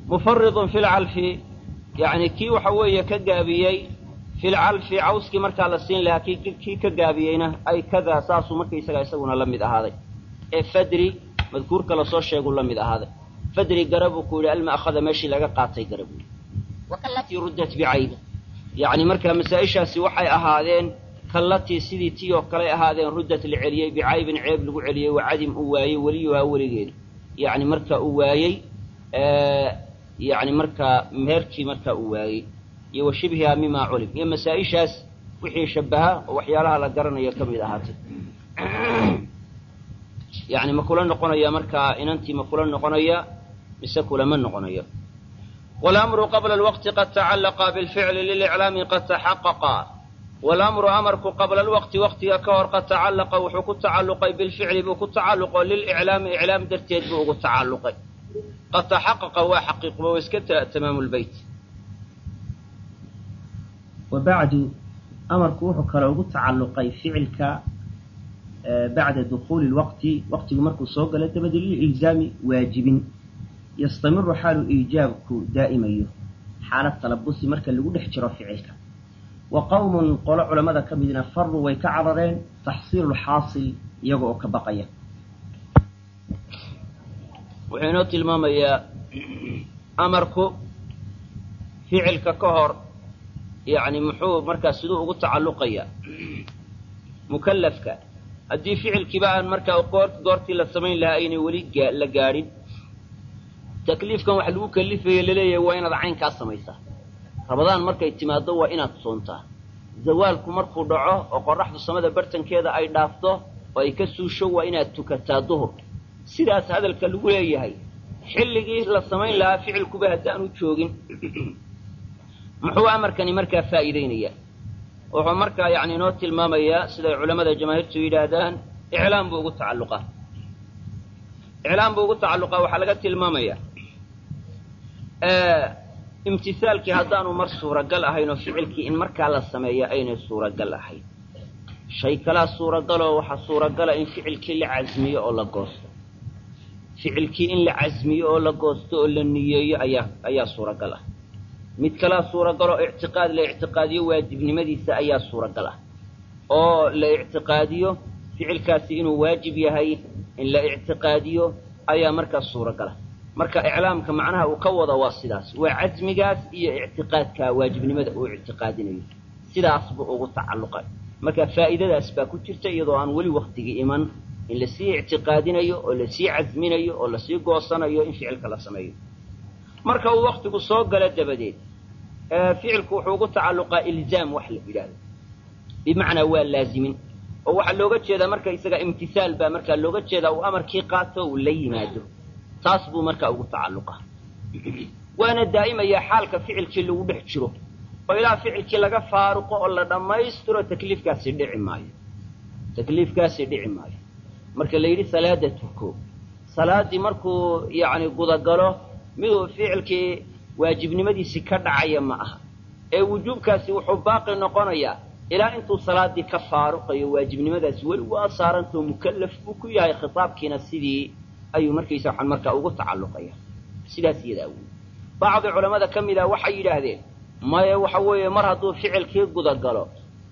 mufaridun fi lcalfi yacni kii waxa weeye ka gaabiyey fi lcalfi cawskii markaa la siin lahaa kii kii ka gaabiyeyna ay kadaa saasuu markaysaga isaguna la mid ahaaday ee fadri madkuurka lasoo sheeguu la mid ahaaday fadri garabuu ku yidhi alma'khada meeshii laga qaatay garabuu wakallatii ruddat bicaybi yacni markaa masaa-ishaasi waxay ahaadeen kallatii sidii tii oo kaley ahaadeen ruddat la celiyey bicaybin ceeb lagu celiyey wa cadim uu waayey weliyuhaa weligeeda yacni marka uu waayey yacni markaa meherkii markaa uu waayey iyo wa shibhihaa mimaa culim iyo masaa-ishaas wixii shabaha oo waxyaalaha la garanayo ka mid ahaatay yacni ma kula noqonaya markaa inantii ma kula noqonaya mise kulama noqonayo walamru qabla alwaqti qad tacallaqa bilficli liliclaami qad taxaqaqa walamru amarku qabla alwaqti waqtiga ka hor qad tacallaqa wuxuu ku tacalluqay bilficli buu ku tacalluqo liliclaami iclaam darteed buu ugu tacalluqay qad taxaqaqa waa xaqiiqba wa iska tamaamu lbeyt wabacdu amarku wuxuu kale ugu tacalluqay ficilka bacda dukuuli lwaqti waqtigu markuu soo galo dabadi lililzaami waajibin yastamiru xaalu iijaabku daa'imayo xaalad talabusi marka lagu dhex jiro ficilka wa qowmun qolo culammada ka midna faruu way ka carareen taxsiilu lxaasil iyaga oo ka baqaya wuxuu inoo tilmaamayaa amarku ficilka ka hor yacni muxuu markaa siduu ugu tacalluqayaa mukallafka haddii ficilkiiba aan markaa goor goortii la samayn lahaa aynay weli la gaadhin takliifkan wax lagu kallifaya laleeyahay waa inaad caynkaa samaysaa rabadaan markay timaaddo waa inaad soontaa zawaalku markuu dhaco oo qorraxdu samada bartankeeda ay dhaafto oo ay ka suusho waa inaad tukataa duhur sidaas hadalka lagu leeyahay xilligii la samayn lahaa ficilkuba haddaanu joogin muxuu amarkani markaa faa'iideynayaa wuxuu markaa yacni inoo tilmaamayaa siday culammada jamaahiirtu yidhaahdaan iclaam buu ugu tacalluqaa iclaam buu ugu tacalluqaa waxaa laga tilmaamayaa imtisaalkii haddaanu mar suuragal ahayn oo ficilkii in markaa la sameeya aynay suuragal ahayn shay kalaa suuragaloo waxaa suuragala in ficilkii la casmiyo oo la goosto ficilkii in la casmiyo oo la goosto oo la niyeeyo ayaa ayaa suuragal ah mid kalaa suuragaloo ictiqaad la ictiqaadiyo waajibnimadiisa ayaa suuragal ah oo la ictiqaadiyo ficilkaasi inuu waajib yahay in la ictiqaadiyo ayaa markaas suuragal ah marka iclaamka macnaha uu ka wado waa sidaas waa casmigaas iyo ictiqaadka waajibnimada uu ictiqaadinayo sidaas buu ugu tacalluqay marka faa'iidadaas baa ku jirta iyadoo aan weli waktigii iman in lasii ictiqaadinayo oo lasii casminayo oo lasii goosanayo in ficilka la sameeyo marka uu waktigu soo galo dabadeed ficilku wuxuu ugu tacalluqaa ilzaam wax la yidhaahdo bimacnaa waa laazimin oo waxaa looga jeedaa marka isaga imtihaal baa markaa looga jeedaa uu amarkii qaato uu la yimaado taas buu markaa ugu tacalluqa waana daa'imaya xaalka ficilkii lagu dhex jiro oo ilaa ficilkii laga faaruqo oo la dhammaystiro takliifkaasi dhici maayo takliifkaasi dhici maayo marka la yidhi salaada tuko salaaddii markuu yacni gudagalo miduu ficilkii waajibnimadiisii ka dhacaya ma aha ee wujuubkaasi wuxuu baaqi noqonayaa ilaa intuu salaaddii ka faaruqayo waajibnimadaasi weli waa saarantao mukallaf buu ku yahay khitaabkiina sidii ayuu markaysa waxaan markaa ugu tacalluqaya sidaas iyadaa wey bacdi culammada ka mid ah waxay yidhaahdeen maya waxa weeye mar hadduu ficilkii gudagalo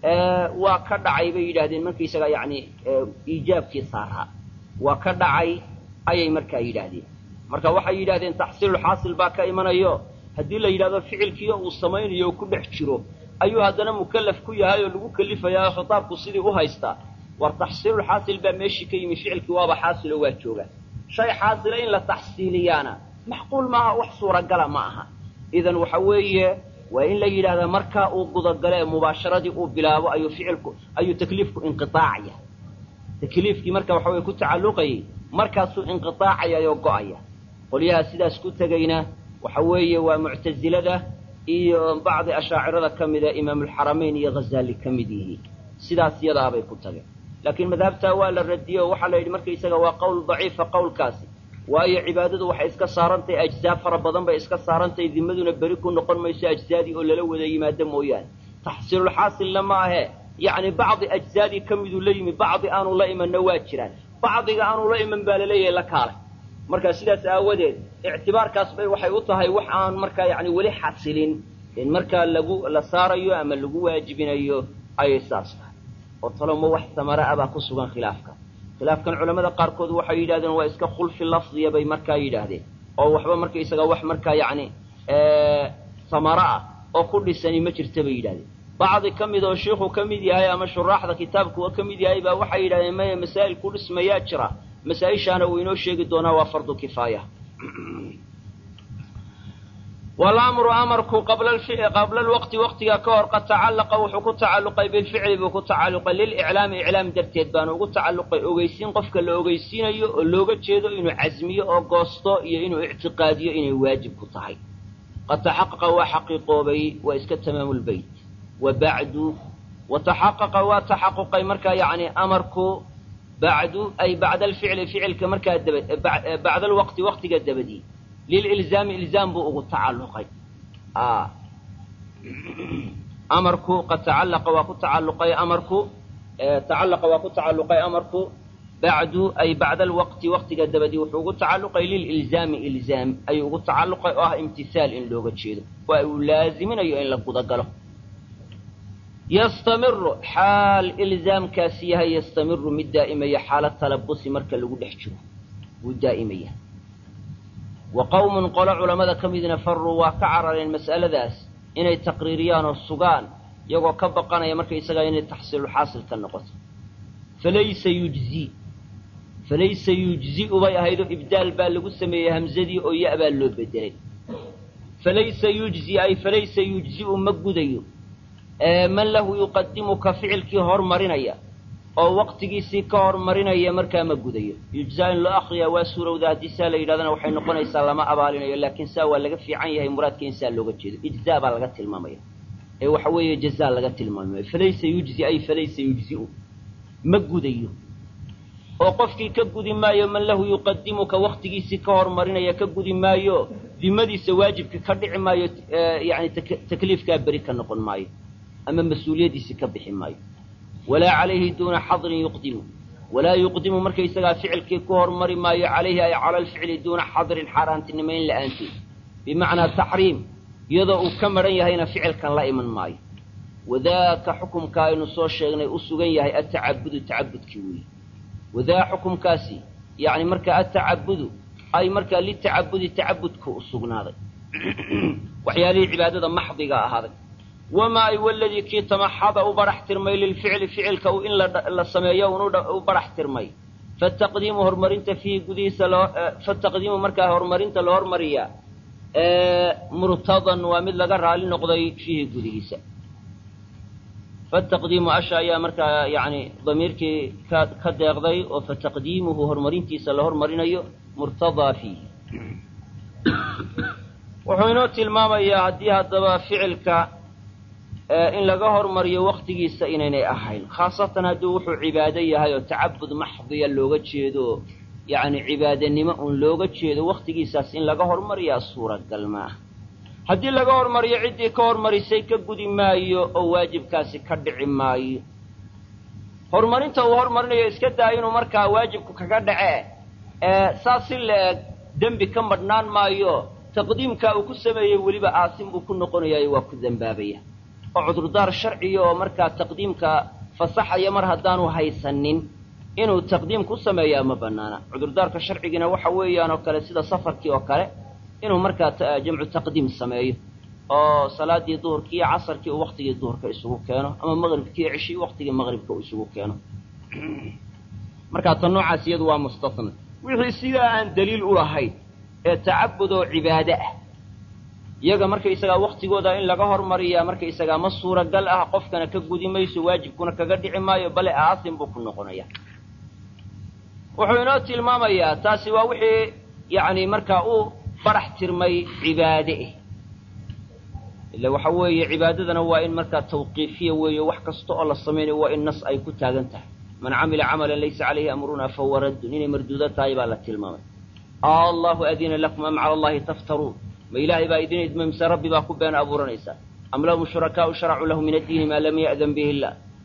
waa ka dhacay bay yidhaahdeen markaysaga yacni iijaabkii saaraa waa ka dhacay ayay markaa yidhaahdeen marka waxay yidhahdeen taxsiilulxaasil baa ka imanayo haddii la yidhahdo ficilkiiyo uu samaynayo oo ku dhex jiro ayuu haddana mukallaf ku yahay oo lagu kelifayaa oo khitaabku sidii u haystaa war taxsiilulxaasil baa meeshii ka yimi ficilkii waaba xaasiloo waa jooga shay xaasila in la taxsiiliyaana maxquul maaha wax suuragala ma aha idan waxa weeye waa in la yidhahdaa markaa uu gudagalo ee mubaasharadii uu bilaabo ayuu ficilku ayuu takliifku inqiaacaya takliifkii marka waxa weye ku tacalluqayay markaasuu inqiaacayayoo go'aya qolyaha sidaas ku tegayna waxa weeye waa muctasilada iyo bacdi ashaacirada ka mida imaamulxaramayn iyo ghazaali ka mid yihiin sidaas yadaabay ku tageen laakiin madhabtaa waa la radiyey oo waxaa la yidhi markaysaga waa qowl daciifa qowlkaasi waayo cibaadadu waxay iska saarantahay ajzaa fara badan bay iska saarantahay dimaduna beri ku noqon mayso ajzaadii oo lala wada yimaado mooyaane taxsiilulxaasilna ma ahe yacni bacdi ajzaadii ka miduu la yimi bacdi aanu la imanna waa jiraan bacdiga aanu la iman baa laleeyahay la kaalay marka sidaas aawadeed ictibaarkaas bay waxay u tahay wax aan markaa yani weli xasilin in markaa lagu la saarayo ama lagu waajibinayo ayay saas tahay oo taloma wax samara ah baa ku sugan khilaafka khilaafkan culamada qaarkood waxay yidhahdeen waa iska khulfi lafdiya bay markaa yidhaahdeen oo waxba markaysaga wax markaa yacni samara ah oo ku dhisani ma jirta bay yidhahdeen bacdi ka mid oo sheikhu ka mid yahay ama shuraaxda kitaabkuwa ka mid yahay baa waxay yidhahdeen maya masaa'il ku dhismayaa jira masaa-ishaana uu inoo sheegi doonaa waa fardu kifaaya walamru amarku qabla qabla alwaqti waqtiga ka hor qad tacallaqa wuxuu ku tacalluqay bilficli buu ku tacalluqay liliclaami iclaam darteed baanu ugu tacalluqay ogeysiin qofka la ogeysiinayo oo looga jeedo inuu casmiyo oo goosto iyo inuu ictiqaadiyo inay waajib ku tahay qad taxaqaqa waa xaqiiqoobay waa iska tamaamulbeyt wa bacdu wa taxaqaqa waa taxaquqay markaa yacni amarku bacdu ay bacda alficli ficilka markaa daba bacda alwaqti waqtiga dabadii lililzaami ilzaam buu ugu tacalluqay amarku qad tacallaqa waa ku tacalluqay amarku tacallaqa waa ku tacalluqay amarku bacdu ay bacda alwaqti waqtiga dabadii wuxuu ugu tacalluqay lililzaami ilzaam ayuu ugu tacalluqay oo ah imtihaal in looga jeedo waa uu laaziminayo in la gudagalo yastamiru xaal ilzaamkaasi yahay yastamiru mid daa'imaya xaala talabusi marka lagu dhex jiro wuu daa'imaya wa qowmun qolo culammada ka midna faruu waa ka carareen mas'aladaas inay taqriiriyaan oo sugaan iyagoo ka baqanaya marka isagaa inay taxsiilulxaasil ka noqoto falaysa yujzi falaysa yujzi'u bay ahaydoo ibdaal baa lagu sameeyey hamsadii oo ya' baa loo bedelay falaysa yujzi ay falaysa yujzi'u ma gudayo man lahu yuqadimuka ficilkii hormarinaya oo waqtigiisii ka hormarinaya markaa ma gudayo yujzaa in loo akriyaa waa suurowda haddii saa la yidhahdana waxay noqonaysaa lama abaalinayo laakiin saa waa laga fiican yahay muraadka in saa looga jeedo ijzaa baa laga tilmaamaya ee waxa weeye jazaa laga tilmaamaya falaysa yujzi ay falaysa yujzi'u ma gudayo oo qofkii ka gudi maayo man lahu yuqadimuka waqtigiisii ka hormarinaya ka gudi maayo dimadiisa waajibka ka dhici maayo yani takliifkaa beri ka noqon maayo ama mas-uuliyaddiisii ka bixi maayo walaa calayhi duuna xadrin yuqdimu walaa yuqdimu markaysagaa ficilkii ku hormari maayo calayhi ay cala alficli duuna xadrin xaaraantinimayn la'aanteed bimacnaa taxriim iyadoo uu ka maran yahayna ficilkan la iman maayo wadaaka xukumka aynu soo sheegnay u sugan yahay atacabudu tacabudkii weeye wadaa xukumkaasi yacni markaa atacabudu ay markaa litacabudi tacabudka u sugnaaday waxyaalihii cibaadada maxdiga ahaaday wamaa ay waladii kii tamaxada u barax tirmay lilficli ficilka in la sameeyo un u barax tirmay fataqdiimu horumarinta fiihi gudihiisa loo fataqdiimu markaa horumarinta la hormariyaa murtadan waa mid laga raali noqday fiihi gudihiisa fataqdiimu asha ayaa markaa yani damiirkii ka ka deeqday oo fataqdiimuhu horumarintiisa la hormarinayo murtadaa fiihi wuxuu inoo tilmaamayaa haddii haddaba ficilka in laga hormariyo waktigiisa inaynay ahayn khaasatan hadduu wuxuu cibaado yahay oo tacabud maxdiya looga jeedo yacni cibaadanimo uun looga jeedo waktigiisaas in laga hormariyaa suuragal ma ah haddii laga hormariyo ciddii ka hormarisay ka gudi maayo oo waajibkaasi ka dhici maayo horumarinta uu hormarinayo iska daa inuu markaa waajibku kaga dhace saas si la-eg dembi ka madhnaan maayo taqdiimkaa uu ku sameeyey weliba aasim buu ku noqonayayo waa ku dembaabaya oo cudurdaar sharciya oo markaa taqdiimka fasaxaya mar haddaanu haysanin inuu taqdiim ku sameeyaa ma banaana cudurdaarka sharcigina waxa weeyaan oo kale sida safarkii oo kale inuu markaa jamcu taqdiim sameeyo oo salaadii duhurkii iyo casarkii uu waktigii duhurka isugu keeno ama maqribkii ceshii waktigii maqribka uu isugu keeno markaa ta noocaas iyadu waa mustasna wixii sidaa aan daliil u lahayn ee tacabud oo cibaade ah iyaga markaysagaa waktigooda in laga hormariyaa markaysagaa ma suuragal ah qofkana ka gudi mayso waajibkuna kaga dhici maayo bale aasim buu ku noqonaya wuxuu inoo tilmaamayaa taasi waa wixii yacni markaa u barax tirmay cibaade eh ila waxa weeye cibaadadana waa in markaa tawqiifiya weeyo wax kasta oo la samaynayo waa in nas ay ku taagan tahay man camila camalan laysa calayhi amruna fahuwa raddun inay marduudo tahay baa la tilmaamay allahu adina lakum am cala allahi taftaruun ma ilaahay baa idin idma mise rabbi baa ku been abuuranaysaa am lahum shurakaau sharacuu lahu min addiini maa lam ya'dan bihi illah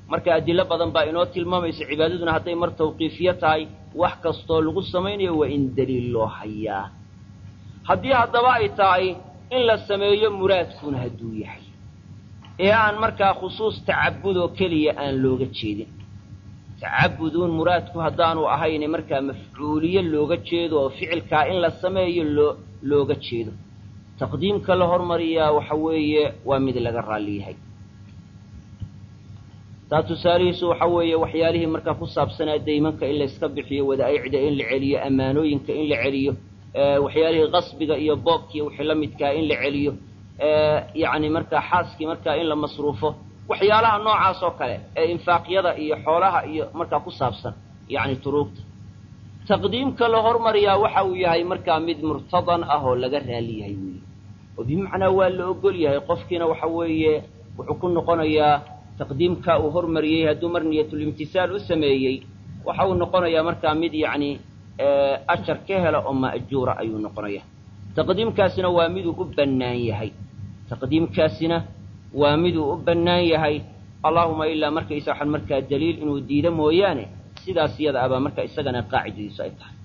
marka adilo badan baa inoo tilmaamaysa cibaadaduna hadday mar tawqiifiyo tahay wax kastoo lagu samaynayo waa in daliil loo hayaa haddii haddaba ay tahay in la sameeyo muraadkuna hadduu yahay ee aan markaa khusuus tacabudoo keliya aan looga jeedin tacabuduun muraadku haddaanu ahayne markaa mafcuuliye looga jeedo oo ficilkaa in la sameeyo loo looga jeedo taqdiimka la hormariyaa waxa weeye waa mid laga raalli yahay taa tusaalihiisu waxa weeye waxyaalihii markaa ku saabsanaa daymanka in layska bixiyo wadaa'icda in la celiyo ammaanooyinka in la celiyo waxyaalihii qasbiga iyo boobkiiyo wixii la midkaa in la celiyo yacni markaa xaaskii markaa in la masruufo waxyaalaha noocaas oo kale ee infaaqyada iyo xoolaha iyo markaa ku saabsan yacni turuugta taqdiimka la hormariyaa waxa uu yahay markaa mid murtadan ah oo laga raali yahay weeye oo bimacnaa waa la ogol yahay qofkiina waxa weeye wuxuu ku noqonayaa taqdiimka uu hormariyey hadduu mar niyatulimtisaal u sameeyey waxa uu noqonayaa markaa mid yacni ajar ka hela oo ma'juura ayuu noqonaya taqdiimkaasina waa miduu u bannaan yahay taqdiimkaasina waa miduu u bannaan yahay allaahuma ilaa markaysa waxaan markaa daliil inuu diido mooyaane sidaas iyada abaa marka isagana qaacidadiisu ay tahay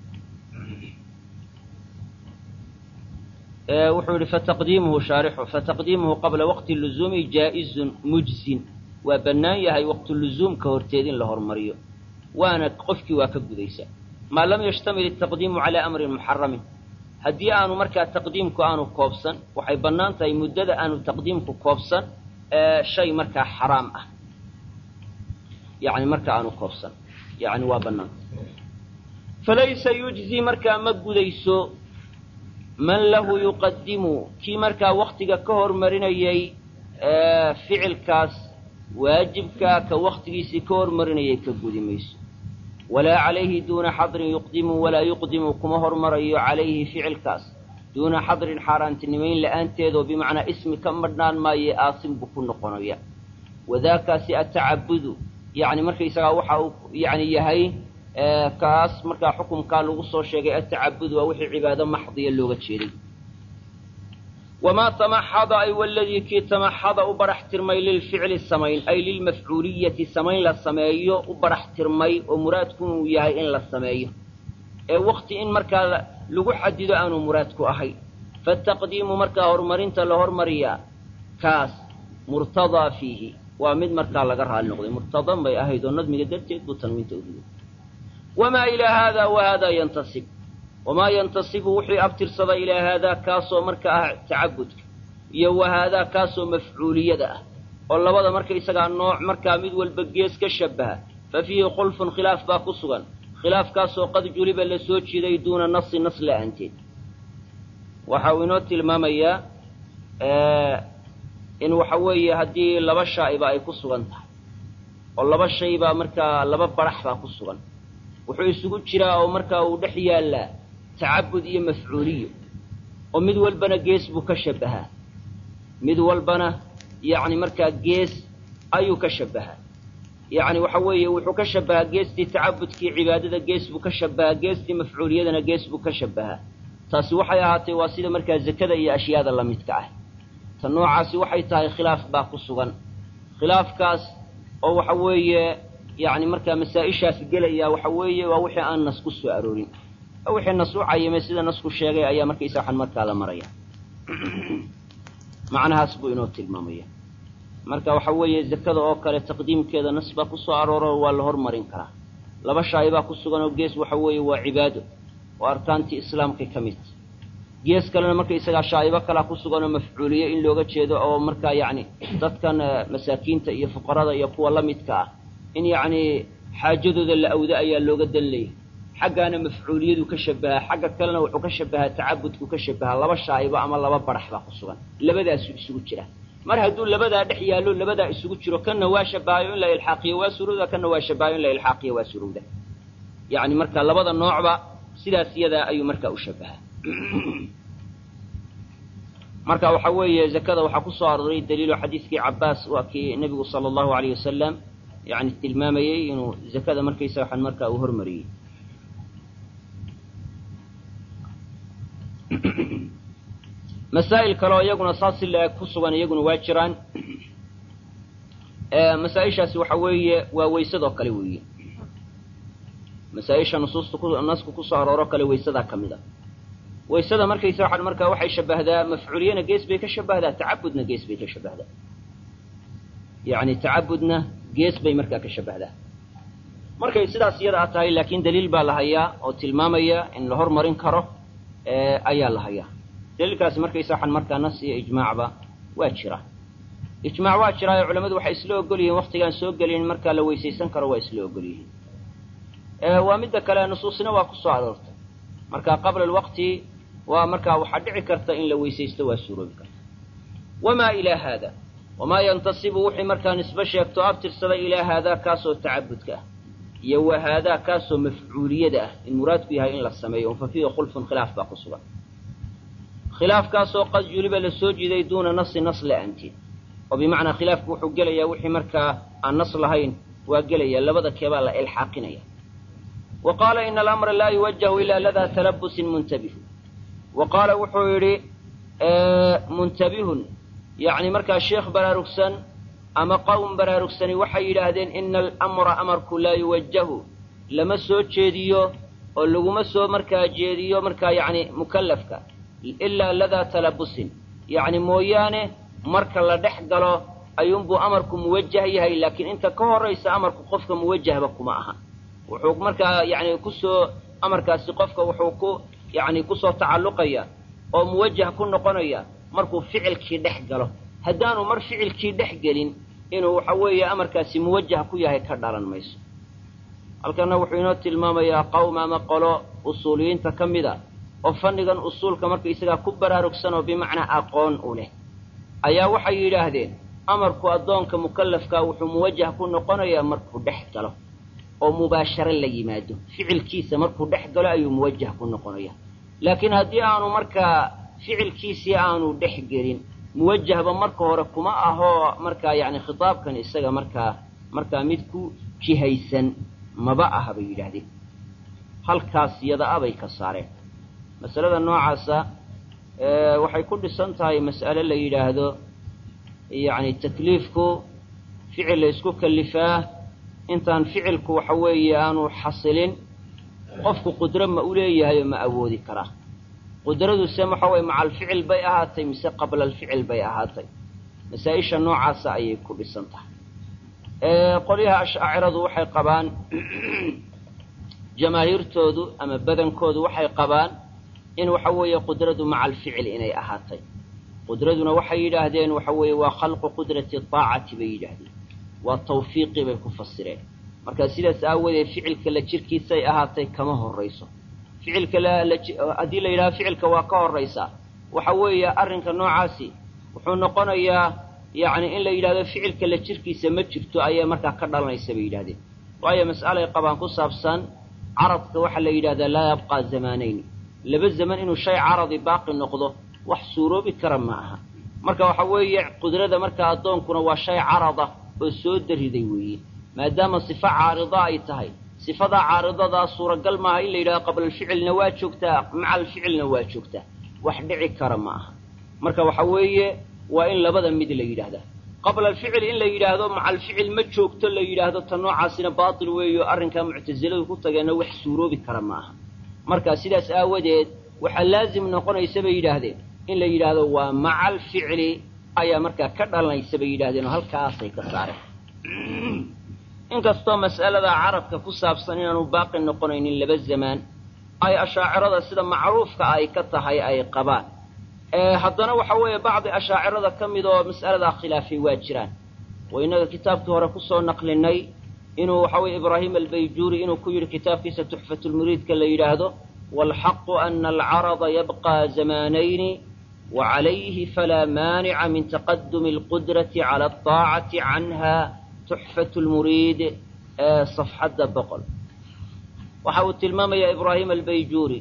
wuxuu yihi fataqdiimuhu shaarixu fataqdiimuhu qabla waqti luzuumi jaa'izun mujzin waa bannaan yahay waqti luzuumka horteed in la hormariyo waana qofkii waa ka gudaysa maa lam yashtamil ataqdiimu calaa amrin muxaramin haddii aanu markaa taqdiimku aanu koobsan waxay bannaan tahay muddada aanu taqdiimku koobsan shay markaa xaraam ah yani marka aanu koobsan yani waa bannaanta falaysa yujzi markaa ma gudayso man lahu yuqadimu kii markaa waktiga ka hormarinayay ficilkaas waajibkaa ka waktigiisii ka hormarinayay ka gudi mayso walaa calayhi duuna xadrin yuqdimu walaa yuqdimu kuma hormarayo calayhi ficilkaas duuna xadrin xaaraantinimayn la'aanteedoo bimacnaa ismi ka madhnaan maaye aasin buu ku noqonaya wadaakaasi atacabudu yacni markaysagaa waxa uu yani yahay kaas markaa xukumkaa lagu soo sheegay atacabudu waa wixii cibaado maxdiya looga jeeday wamaa tamaxada ay waladii kii tamaxada u barax tirmay lilficli samayn ay lilmafcuuliyati samayn la sameeyo u barax tirmay oo muraadku inuu yahay in la sameeyo ee wakti in markaa lagu xadido aanu muraadku ahay fataqdiimu markaa horumarinta la hormariyaa kaas murtadaa fiihi waa mid markaa laga raali noqday murtadan bay ahayd oo nadmiga darteed buu tanwiinta udigay wamaa ilaa haada wa haadaa yantasib wamaa yantasibu wixii abtirsada ilaa haadaa kaasoo marka ah tacabudka iyo wa haadaa kaasoo mafcuuliyada ah oo labada marka isagaa nooc markaa mid walba gees ka shabaha fa fiihi khulfun khilaaf baa ku sugan khilaafkaasoo qad juliba la soo jiiday duuna nasi nas la'aanteed waxa uu inoo tilmaamayaa in waxa weeye haddii laba shaa'iba ay ku sugan tahay oo laba shay baa markaa laba barax baa ku sugan wuxuu isugu jiraa oo markaa uu dhex yaallaa tacabud iyo mafcuuliyo oo mid walbana gees buu ka shabbahaa mid walbana yacni markaa gees ayuu ka shabbahaa yacni waxa weeye wuxuu ka shabbahaa geestii tacabudkii cibaadada gees buu ka shabbahaa geestii mafcuuliyadana gees buu ka shabbahaa taasi waxay ahaatay waa sida markaa zakada iyo ashyaada la midka ah ta noocaasi waxay tahay khilaaf baa ku sugan khilaafkaas oo waxa weeye yacni markaa masaa-ishaas gelaya waxa weeye waa wixii aan nas ku soo aroorin wixii nas u cayimay sida nasku sheegay ayaa markaysa waxaan markaa la maraya macnahaas buu inoo tilmaamaya marka waxa weeye zakada oo kale taqdiimkeeda nas baa ku soo arooro waa la hormarin karaa laba shaa'i baa ku sugan oo gees waxa weeye waa cibaado oo arkaantii islaamkay ka mid gees kalena markaysagaa shaa'ibo kalaa ku sugan oo mafcuuliye in looga jeedo oo markaa yacni dadkan masaakiinta iyo fuqarada iyo kuwa la midka ah in yacni xaajadooda la awdo ayaa looga dan leeyay xaggaana mafcuuliyadu ka shabahaa xagga kalena wuxuu ka shabahaa tacabudku ka shabahaa laba shaa'ibo ama laba barax baa ku sugan labadaasu isugu jira mar hadduu labadaa dhex yaallo labadaa isugu jiro kanna waa shabahayo in la ilxaaqiyo waa surowda kanna waa shabahayo in la ilxaaqiyo waa surowda yacni marka labada noocba sidaas iyadaa ayuu markaa u shabahaa marka waxa weeye zakada waxaa ku soo arooray daliilo xadiidkii cabbaas waa kii nebigu sala allahu alayh wasalam yani tilmaamayey inuu zakada markaysa waxaan markaa uu hormariyey masaa'il kale oo iyaguna saas si la-eg ku sugan iyaguna waa jiraan masaa-ishaasi waxa weeye waa weysadoo kale weeye masaa-isha nusuusta ku nasku kusoo arooro kale weysadaa ka mid a waysada markaysa waxaan markaa waxay shabahdaa mafcuuliyana gees bay ka shabahdaa tacabudna gees bay ka shabahdaa yacni tacabudna gees bay markaa ka shabahdaa markay sidaas iyada a tahay laakiin daliil baa la hayaa oo tilmaamaya in la hormarin karo ayaa la hayaa daliilkaasi markaysa waxaan markaa nas iyo ijmaacba waa jira ijmaac waa jiraayo culamadu waxay isla ogol yihiin waktigaan soo gelin markaa la weysaysan karo waa isla ogol yihiin waa midda kale nusuusina waa ku soo aroortay marka qabla alwaqti waa markaa waxaa dhici karta in la weysaysto waa suuroobi karta wamaa ilaa haada wamaa yantasibu wixii markaa nisbe sheegto abtirsada ilaa haadaa kaasoo tacabudka ah iyo wa haadaa kaasoo mafcuuliyada ah in muraadku yahay in la sameeyo un fa fiihi khulfun khilaaf baa ku sugan khilaafkaasoo qad juliba la soo jiiday duuna nasi nas la-aanteed oo bimacnaa khilaafku wuxuu gelayaa wixii markaa aan nas lahayn waa gelaya labada keebaa la ilxaaqinaya wa qaala ina alamra laa yuwajahu ilaa ladaa talabusin muntabihu wa qaala wuxuu yidhi muntabihun yacni markaa sheekh baraarugsan ama qowm baraarugsani waxay yidhaahdeen ina alamra amarku laa yuwajahu lama soo jeediyo oo laguma soo markaa jeediyo markaa yacni mukallafka ilaa ladaa talabusin yacni mooyaane marka la dhex galo ayuunbuu amarku muwajah yahay laakiin inta ka horraysa amarku qofka muwajahba kuma aha wuxuu markaa yacni kusoo amarkaasi qofka wuxuu ku yacni kusoo tacalluqaya oo muwajah ku noqonaya markuu ficilkii dhex galo haddaanu mar ficilkii dhex gelin inuu waxa weeye amarkaasi muwajah ku yahay ka dhalan mayso halkana wuxuu inoo tilmaamayaa qowm ama qolo usuuliyiinta ka mid a oo fannigan usuulka marka isagaa ku baraarugsan oo bimacnaa aqoon u leh ayaa waxay yidhaahdeen amarku addoonka mukallafkaa wuxuu muwajah ku noqonayaa markuu dhex galo oo mubaasharo la yimaado ficilkiisa markuu dhex galo ayuu muwajah ku noqonaya laakiin haddii aanu markaa ficilkiisii aanu dhex gelin muwajahba marka hore kuma ahoo markaa yacni khitaabkan isaga markaa markaa mid ku jihaysan maba aha bay yidhaahdeen halkaas yada abay ka saareen masalada noocaasa waxay ku dhisan tahay mas'ale la yidhaahdo yacni takliifku ficil la isku kallifaa intaan ficilku waxa weeye aanu xasilin qofku qudro ma u leeyahay oo ma awoodi karaa qudraduse waxa weye maca alficil bay ahaatay mise qabla alficil bay ahaatay masaa-isha noocaasa ayay ku dhisan tahay qolyaha ashaaciradu waxay qabaan jamaahiirtoodu ama badankoodu waxay qabaan in waxa weeye qudradu maca alficil inay ahaatay qudraduna waxay yidhaahdeen waxa weeye waa khalqu qudrati aacati bay yidhaahdeen waa tawfiiqii bay ku fasireen marka sidaas aawadeed ficilka la jirkiisay ahaatay kama horrayso ficilka haddii la yidhahdo ficilka waa ka horraysaa waxa weeye arrinka noocaasi wuxuu noqonayaa yacni in la yidhahdo ficilka la jirkiisa ma jirto ayaa markaa ka dhalanaysa bay yidhahdeen waayo mas'alay qabaan ku saabsan caradka waxaa la yidhahdaa laa yabqaa zamaanayn laba zaman inuu shay caradi baaqi noqdo wax suuroobi kara ma aha marka waxa weeye qudrada markaa addoonkuna waa shay carada oo soo dariday weeye maadaama sifa caarida ay tahay sifadaa caaridadaa suuragal maaha in la yidhahdo qabla alficilna waa joogtaa maca alficilna waa joogtaa wax dhici kara ma aha marka waxa weeye waa in labada mid la yidhaahdaa qabla alficil in la yidhaahdo maca alficil ma joogto la yidhaahdo ta noocaasina baatil weeyo arrinkaa muctasiladu ku tageenna wax suuroobi kara ma aha marka sidaas aawadeed waxaa laazim noqonaysa bay yidhaahdeen in la yidhaahdo waa maca alficli ayaa markaa ka dhalanaysa bay yidhahdeen oo halkaasay ka saareen inkastoo mas'alada carabka ku saabsan inaanu baaqi noqonaynin laba zamaan ay ashaacirada sida macruufka ay ka tahay ay qabaan haddana waxa weeye bacdi ashaacirada ka mid oo mas'aladaa khilaafay waa jiraan oo innaga kitaabkii hore kusoo naqlinay inuu waxa weye ibraahim albayjuuri inuu ku yidhi kitaabkiisa tuxfatulmuriidka la yidhaahdo waalxaqu ana alcarada yabqaa zamaanayni wacalayhi falaa maanica min taqadumi alqudrati cala alطaacati canha tuxfat lmuriid ee safxadda boqol waxa uu tilmaamayaa ibraahim albayjuuri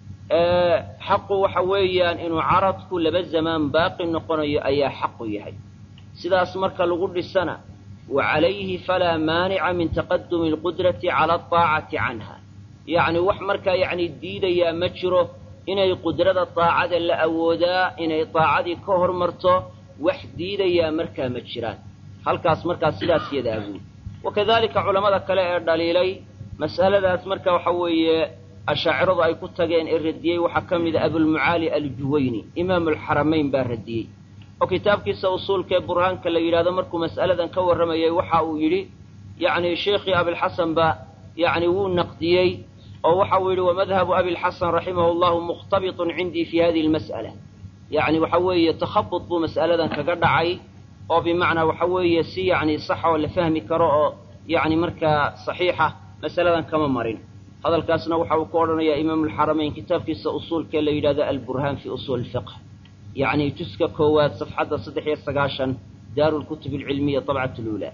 xaqu waxa weeyaan inuu caradku laba zamaan baaqi noqonayo ayaa xaqu yahay sidaas marka lagu dhisana wa calayhi falaa maanica min taqadumi alqudrati cala alطaacati canha yacni wax markaa yacni diidayaa ma jiro inay qudrada daacada la awoodaa inay daacadii ka hormarto wax diidayaa markaa ma jiraan halkaas markaa sidaas yadaa buuli wakadalika culammada kale ee dhaliilay mas'aladaas marka waxa weeye ashaaciradu ay ku tageen ee radiyey waxaa ka mida abulmucaali aljuwayni imaamu alxaramayn baa radiyey oo kitaabkiisa usuulkaee burhaanka la yidhahdo markuu mas'aladan ka warramayay waxa uu yidhi yacni sheikhii abilxasan ba yacni wuu naqdiyey oo waxa uu yidhi wamadhabu abilxasan raximahu llahu mukhtabitun cindii fi hadihi almas'ala yacni waxa weeye takhabud buu mas'aladan kaga dhacay oo bimacnaa waxa weeye si yacni sax oo la fahmi karo oo yacni markaa saxiixa masaladan kama marin hadalkaasna waxa uu ku odhanayaa imaamulxaramayn kitaabkiisa usuulkee la yidhahdo alburhaan fi usuul fiqh yacni juska koowaad safxadda saddex iyo sagaashan daaru lkutub alcilmiya dabcat luulaa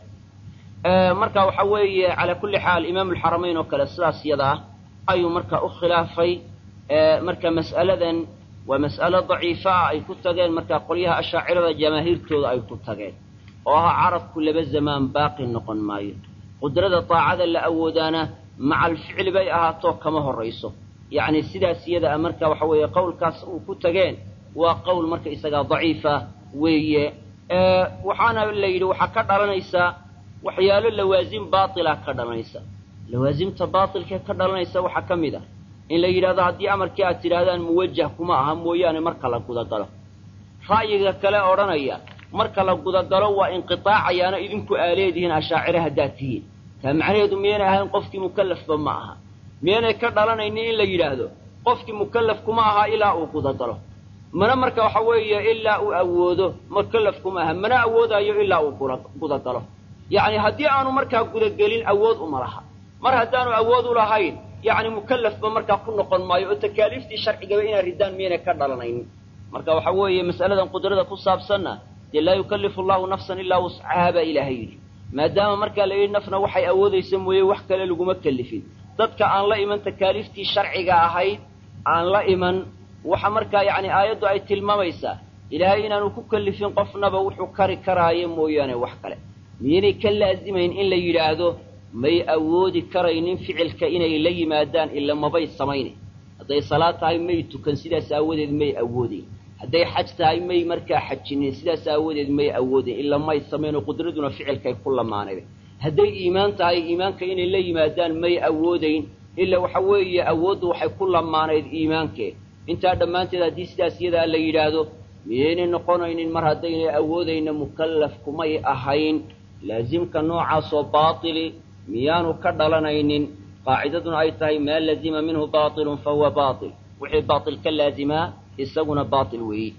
marka waxa weeye calaa kulli xaal imaamulxaramayn oo kale sidaas yada ah ayuu marka u khilaafay marka mas'aladan waa mas'alo daciifa ah ay ku tageen marka qolyaha ashaacirada jamaahiirtooda ay ku tageen oo ah carabku laba zamaan baaqi noqon maayo qudrada daacada la awoodaana maca alficli bay ahaatoo kama horrayso yacni sidaas iyada a marka waxa weeye qowlkaas uu ku tageen waa qowl marka isagaa daciifa weeye waxaana la yidhi waxaa ka dhalanaysaa waxyaalo lawaasim baatila ka dhalanaysa lawaasimta baatilkee ka dhalanaysa waxaa ka mid ah in la yidhahdo haddii amarkii aad tidhaahdaan muwajah kuma aha mooyaane marka la gudagalo ra'yiga kale odhanaya marka la gudagalo waa inqitaacayaana idinku aa leedihiin ashaacire haddaad tihiin taa macnaheedu miyaynay ahayn qofkii mukallafba ma aha miyaynay ka dhalanaynin in la yidhaahdo qofkii mukallaf kuma aha ilaa uu gudagalo mana marka waxa weeye ilaa uu awoodo mukallaf kuma aha mana awoodayo ilaa uu gudagalo yacni haddii aanu markaa gudagelin awood uma laha mar haddaanu awood u lahayn yacni mukallafba markaa ku noqon maayo oo takaaliiftii sharcigaba inaad riddaan miyaynay ka dhalanaynin marka waxa weeye mas'aladan qudrada ku saabsanna dee laa yukallifu allahu nafsan ilaa wuscahaa baa ilaahay yidhi maadaama markaa la yidhi nafna waxay awoodaysa mooye wax kale laguma kellifin dadka aan la iman takaaliiftii sharciga ahayd aan la iman waxa markaa yacni aayaddu ay tilmaamaysaa ilaahay inaanu ku kellifin qofnaba wuxuu kari karaayo mooyaane wax kale miyaynay ka laazimayn in la yidhaahdo may awoodi karaynin ficilka inay la yimaadaan ila mabay samaynayn hadday salaad tahay may tukan sidaas aawadeed may awoodayn hadday xaj tahay may markaa xajinin sidaas aawadeed may awoodayn ila may samayn oo qudraduna ficilkay ku lamaanayba hadday iimaan tahay iimaanka inay la yimaadaan may awoodayn ila waxa weeye awooddu waxay ku lamaanayd iimaankee intaa dhammaanteed haddii sidaas iyadaa la yidhaahdo miyaynay noqonaynin mar haddaynay awoodayna mukallaf kumay ahayn laasimka noocaasoo baatili miyaanu ka dhalanaynin qaacidaduna ay tahay maa lazima minhu baatilun fahuwa baatil wixii baatil ka laazimaa isaguna baatil weeye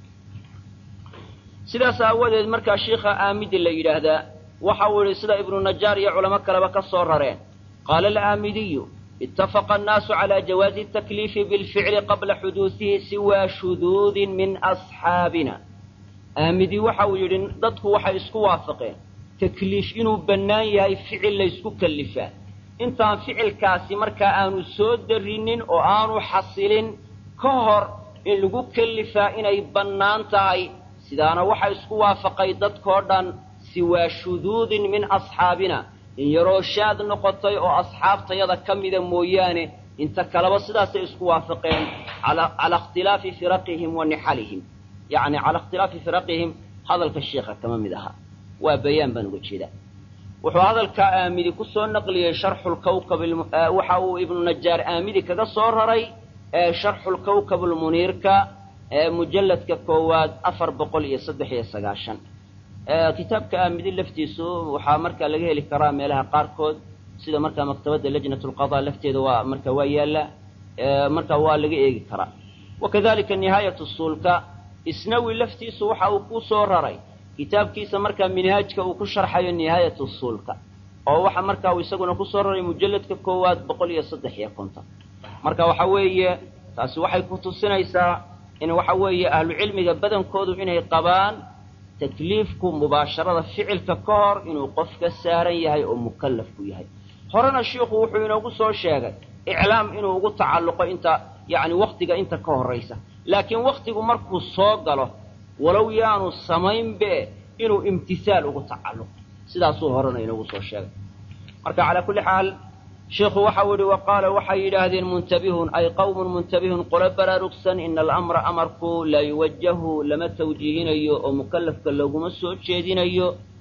sidaas aawadeed markaa shiikha aamidi la yidhaahdaa waxa uu yidhi sida ibnu najaar iyo culamo kaleba ka soo rareen qaala alaamidiyu itafaqa annaasu calaa jawaazi takliifi bilficli qabla xuduusihi siwaa shuduudin min asxaabina aamidi waxa uu yidhi dadku waxay isku waafaqeen takliif inuu bannaan yahay ficil laysku kallifaa intaan ficilkaasi markaa aanu soo darrinin oo aanu xasilin ka hor in lagu kellifaa inay bannaan tahay sidaana waxa isku waafaqay dadkoo dhan siwaa shuduudin min asxaabina in yaroo shaad noqotay oo asxaabtayada ka mida mooyaane inta kaleba sidaasay isku waafaqeen calaa ikhtilaafi firaqihim wa nixalihim yacni calaa ikhtilaafi firaqihim hadalka sheikha kama mid aha waa bayaan baan uga jeedaa wuxuu hadalkaa aamidi ku soo naqliyey sharxulkawkab waxa uu ibnu najaar aamidi kaga soo raray sharxulkawkab almuniirka mujalladka koowaad afar boqol iyo saddex iyo sagaashan kitaabka aamidi laftiisu waxaa markaa laga heli karaa meelaha qaarkood sida markaa maktabadda lajnat lqadaa lafteeda waa marka waa yaalla marka waa laga eegi karaa wakadalika nihaayat suulka isnawi laftiisu waxa uu ku soo raray kitaabkiisa markaa minhaajka uu ku sharxayo nihaayat usuulka oo waxa markaa uu isaguna kusoo raray mujalladka koowaad boqol iyo saddex iyo konton marka waxa weeye taasi waxay ku tusinaysaa in waxa weeye ahlucilmiga badankoodu inay qabaan takliifku mubaasharada ficilka ka hor inuu qof ka saaran yahay oo mukallafku yahay horena shiikhu wuxuu inoogu soo sheegay iclaam inuu ugu tacalluqo inta yacni wakhtiga inta ka horraysa laakiin wakhtigu markuu soo galo walow yaanu samaynbe inuu imtihaal ugu tacalluqo sidaasuu horena inoogu soo sheegay marka calaa kulli xaal sheikhu waxa uu yihi wa qaala waxay yidhaahdeen muntabihun ay qawmun muntabihun qolo baraarugsan ina alamra amarku laa yuwajahu lama tawjiihinayo oo mukallafka laguma soo jeedinayo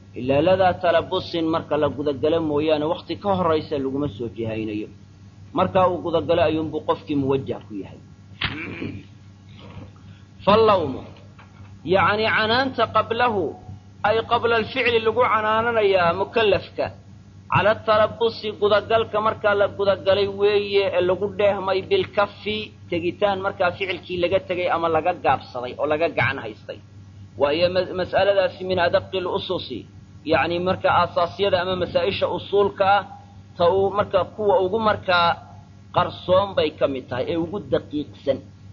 ilaa ladaa talabusin marka la gudagalo mooyaane wakti ka horaysa laguma soo jihaynayo markaa uu gudagalo ayuunbuu qofkii muwajah ku yahay fallawmu yacni canaanta qablahu ay qabla alficli lagu canaananayaa mukallafka cala talabusi gudagalka markaa la gudagalay weeye ee lagu dheehmay bilkafi tegitaan markaa ficilkii laga tegay ama laga gaabsaday oo laga gacan haystay waayo mas'aladaasi min adaqi lususi yacni marka aasaasyada ama masaa-isha usuulka ah ta uu marka kuwa ugu markaa qarsoon bay ka mid tahay ee ugu daqiiqsan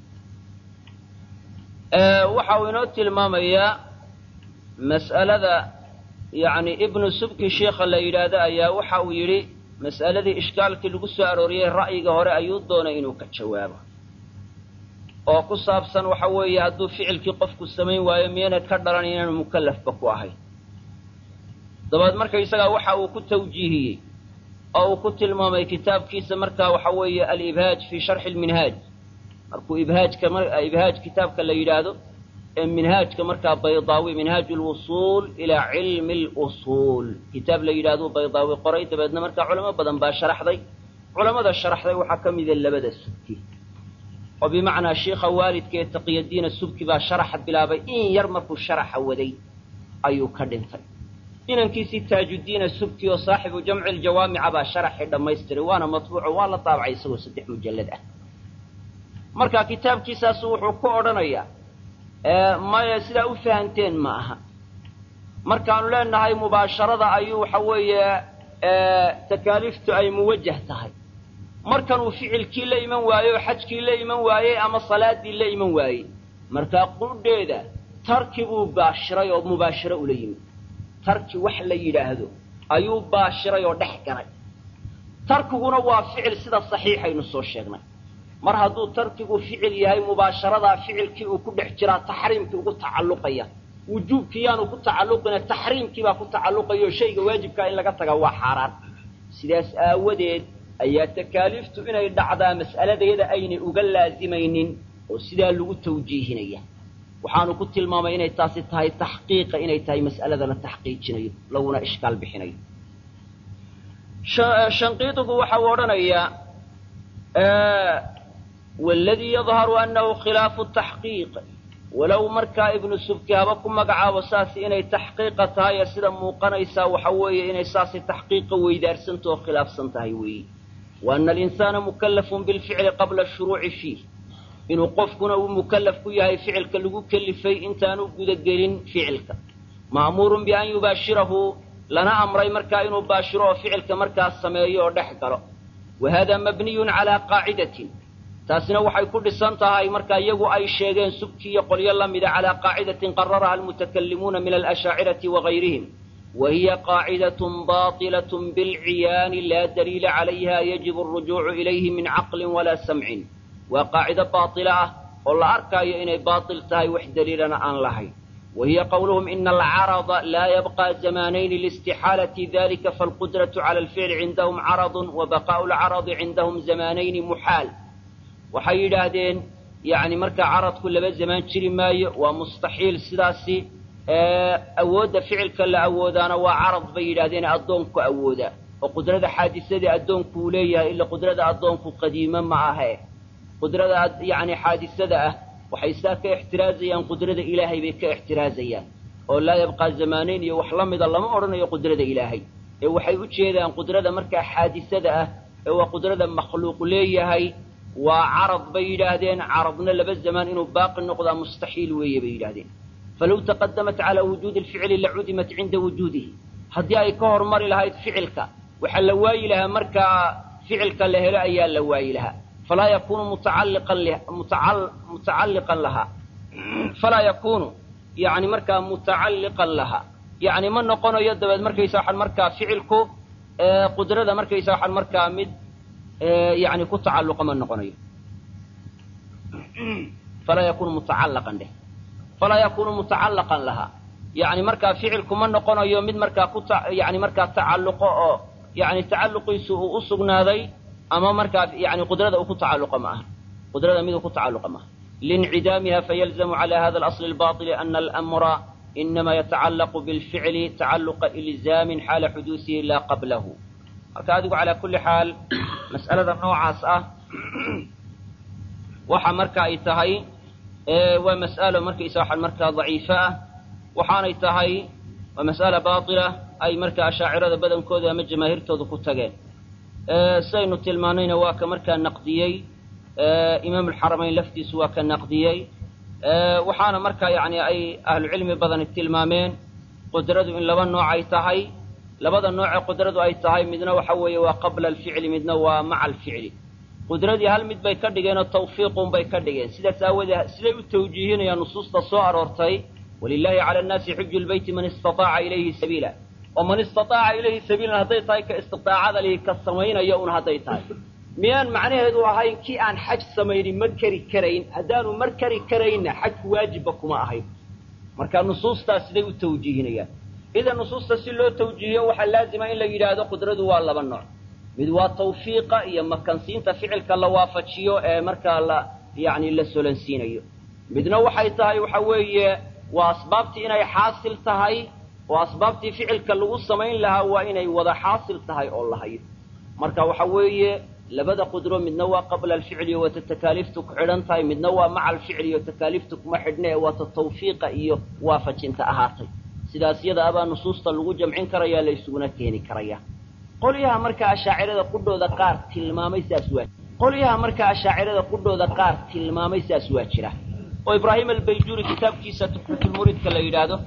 waxa uu inoo tilmaamayaa mas'alada yacni ibnu subki sheikha la yidhaahdo ayaa waxa uu yidhi mas'aladii ishkaalkii lagu soo arooriyey ra'yiga hore ayuu doonay inuu ka jawaabo oo ku saabsan waxa weeye hadduu ficilkii qofku samayn waayo miyana ka dhalan inaanu mukallafba ku ahayn dabeed marka isagaa waxa uu ku tawjiihiyey oo uu ku tilmaamay kitaabkiisa markaa waxa weeye alibhaaj fii sharxi lminhaaj markuu ibhaajka ibhaaj kitaabka la yidhaahdo ee minhaajka markaa baydaawi minhaaj lwusuul ilaa cilmi lusuul kitaab la yidhaahdo baydaawi qoray dabeedna markaa culamo badan baa sharaxday culamada sharaxday waxaa ka mida labada subki oo bimacnaa shiikha waalidka ee taqiyadiina subki baa sharaxa bilaabay in yar markuu sharaxa waday ayuu ka dhintay inankiisii taajuddiina subki oo saaxibu jamci ljawaamica baa sharaxii dhammaystiray waana matbuuco waa la daabacay isagoo saddex mujallad ah marka kitaabkiisaasu wuxuu ku odhanayaa maya sidaa u fahanteen ma aha markaanu leenahay mubaasharada ayuu waxa weeye takaaliiftu ay muwajah tahay markanuu ficilkii la iman waaye oo xajkii la iman waayey ama salaadii la iman waayey markaa qudheeda tarki buu baashiray oo mubaashiro ula yimid tarki wax la yidhaahdo ayuu baashiray oo dhex galay tarkiguna waa ficil sida saxiixaynu soo sheegnay mar hadduu tarkigu ficil yahay mubaasharadaa ficilkii uu ku dhex jiraa taxriimkii ugu tacalluqaya wujuubkii yaanu ku tacalluqina taxriimkii baa ku tacalluqaya oo shayga waajibkaa in laga taga waa xaaraan sidaas aawadeed ayaa takaaliiftu inay dhacdaa mas'aladayada aynay uga laazimaynin oo sidaa lagu tawjiihinaya waxaanu ku tilmaamay inay taasi tahay taxqiiqa inay tahay mas'alada la taxqiijinayo laguna ishkaal bixinayo shanqiidigu waxa uu odhanayaa waladii yadharu annahu khilaafu taxqiiq walow markaa ibnu subki haba ku magacaabo saasi inay taxqiiqa tahay ee sida muuqanaysaa waxa weeye inay saasi taxqiiqa weydaarsanto oo khilaafsan tahay weeye wa ana alinsaana mukallafun bilficli qabla ashuruuci fiih inuu qofkuna uu mukallaf ku yahay ficilka lagu kelifay intaanu gudagelin ficilka ma'muurun bian yubaashirahu lana amray markaa inuu baashiro oo ficilka markaas sameeyo oo dhex galo wa hada mabniyun calaa qaacidatin taasina waxay ku dhisan tahay marka iyagu ay sheegeen subki iyo qolyo la mida calaa qaacidatin qararaha almutakallimuuna min alashaacirati wagayrihim wa hiya qaacidatun baatilatun bilciyaani laa daliila calayha yajibu alrujuucu ilayhi min caqlin walaa samcin waa qaacido baatila ah oo la arkaayo inay baatil tahay wax daliilana aan lahayn wa hiya qowluhum ina alcarada laa yabqa zamaanayni liistixaalati dalika faalqudratu cala alficli cindahum caradun wa baqaa'u alcaradi cindahum zamaanayni muxaal waxay yidhaahdeen yacni markaa caradku laba zamaan jiri maayo waa mustaxiil sidaasi awoodda ficilka la awoodaana waa carad bay yidhahdeen addoonku awooda oo qudrada xaadisadii addoonku uu leeyahay ila qudrada addoonku qadiime ma ahe qudrada yacni xaadisada ah waxay saa ka ixtiraazayaan qudrada ilaahay bay ka ixtiraazayaan oo laa yabqaa zamaanayn iyo wax la mida lama odhanayo qudrada ilaahay ee waxay u jeedaan qudrada markaa xaadisada ah ee waa qudrada makhluuq leeyahay waa carad bay yidhaahdeen caradna laba zamaan inuu baaqi noqdaa mustaxiil weeye bay yidhahdeen falow taqadamat calaa wujuudi alficli lacudimat cinda wujuudihi haddii ay ka hormari lahayd ficilka waxaa la waayi lahaa markaa ficilka la helo ayaa la waayi lahaa falaa yakunu mutacalliqan mutacalliqan lahaa falaa yakunu yani markaa mutacalliqan lahaa yani ma noqonayo dabeed markaysa waxaan markaa ficilku qudrada markaysa waxaan markaa mid yani ku tacalluqa ma noqonayo falaa yakunu mutacallaqan dheh falaa yakunu mutacallaqan lahaa yani markaa ficilku ma noqonayo mid markaa ku yani markaa tacalluqo oo yani tacalluqiisu uu u sugnaaday ama markaa yani qudrada uu ku tacalluqa ma aha qudrada miduu ku tacalluqa maaha liincidaamiha fayalzamu cala hada alasli albaطili ana almra inamaa yatacallaqu bilficli tacalluqa ilzaamin xaala xuduusihi laa qablahu marka adigu calaa kulli xaal mas'alada noocaas ah waxa marka ay tahay waa mas'alo markaysa waxaan markaa daciifo ah waxaanay tahay waa mas'ala baatila ay markaa ashaacirada badankooda ama jamaahiirtooda ku tageen sidaynu tilmaanayna waa ka markaa naqdiyey imaam alxaramayn laftiisu waa ka naqdiyey waxaana markaa yacni ay ahlucilmi badani tilmaameen qudradu in laba nooc ay tahay labada noocee qudradu ay tahay midna waxa weeye waa qabla alficli midna waa maca alficli qudradii hal mid bay ka dhigeen oo tawfiiqun bay ka dhigeen sidaas aawoodee siday u tawjiihinayaan nusuusta soo aroortay walilaahi cala annaasi xuju lbeyti man istataaca ilayhi sabiila oo man istataaca ilayhi sabiilan hadday tahay ka istiaacada lihi ka samaynaya un hadday tahay miyaan macnaheedu ahayn kii aan xaj samaynin ma keri karayn haddaanu mar keri karaynna xajku waajibba kuma ahayn marka nusuustaas siday u tawjiihinayaan idan nusuusta si loo tawjiihiyo waxaa laazima in la yidhaahdo qudradu waa laba nooc mid waa tawfiiqa iyo makansiinta ficilka la waafajiyo ee markaa la yacni la solansiinayo midna waxay tahay waxa weeye waa asbaabtii inay xaasil tahay oo asbaabtii ficilka lagu samayn lahaa waa inay wada xaasil tahay oo la hayo marka waxa weeye labada qudro midna waa qabla alficli oo waata takaaliiftu ku xidhan tahay midna waa maca alficli oo takaaliiftu kuma xidhna ee waata tawfiiqa iyo waafajinta ahaatay sidaas yada abaa nusuusta lagu jamcin karaya la isuguna keeni karaya qolyaha markaa ashaacirada qudhooda qaar tilmaamay saas waa qolyaha markaa ashaacirada qudhooda qaar tilmaamay saas waa jira oo ibraahim albayjuuri kitaabkiisa tuxfatulmuridka la yidhaahdo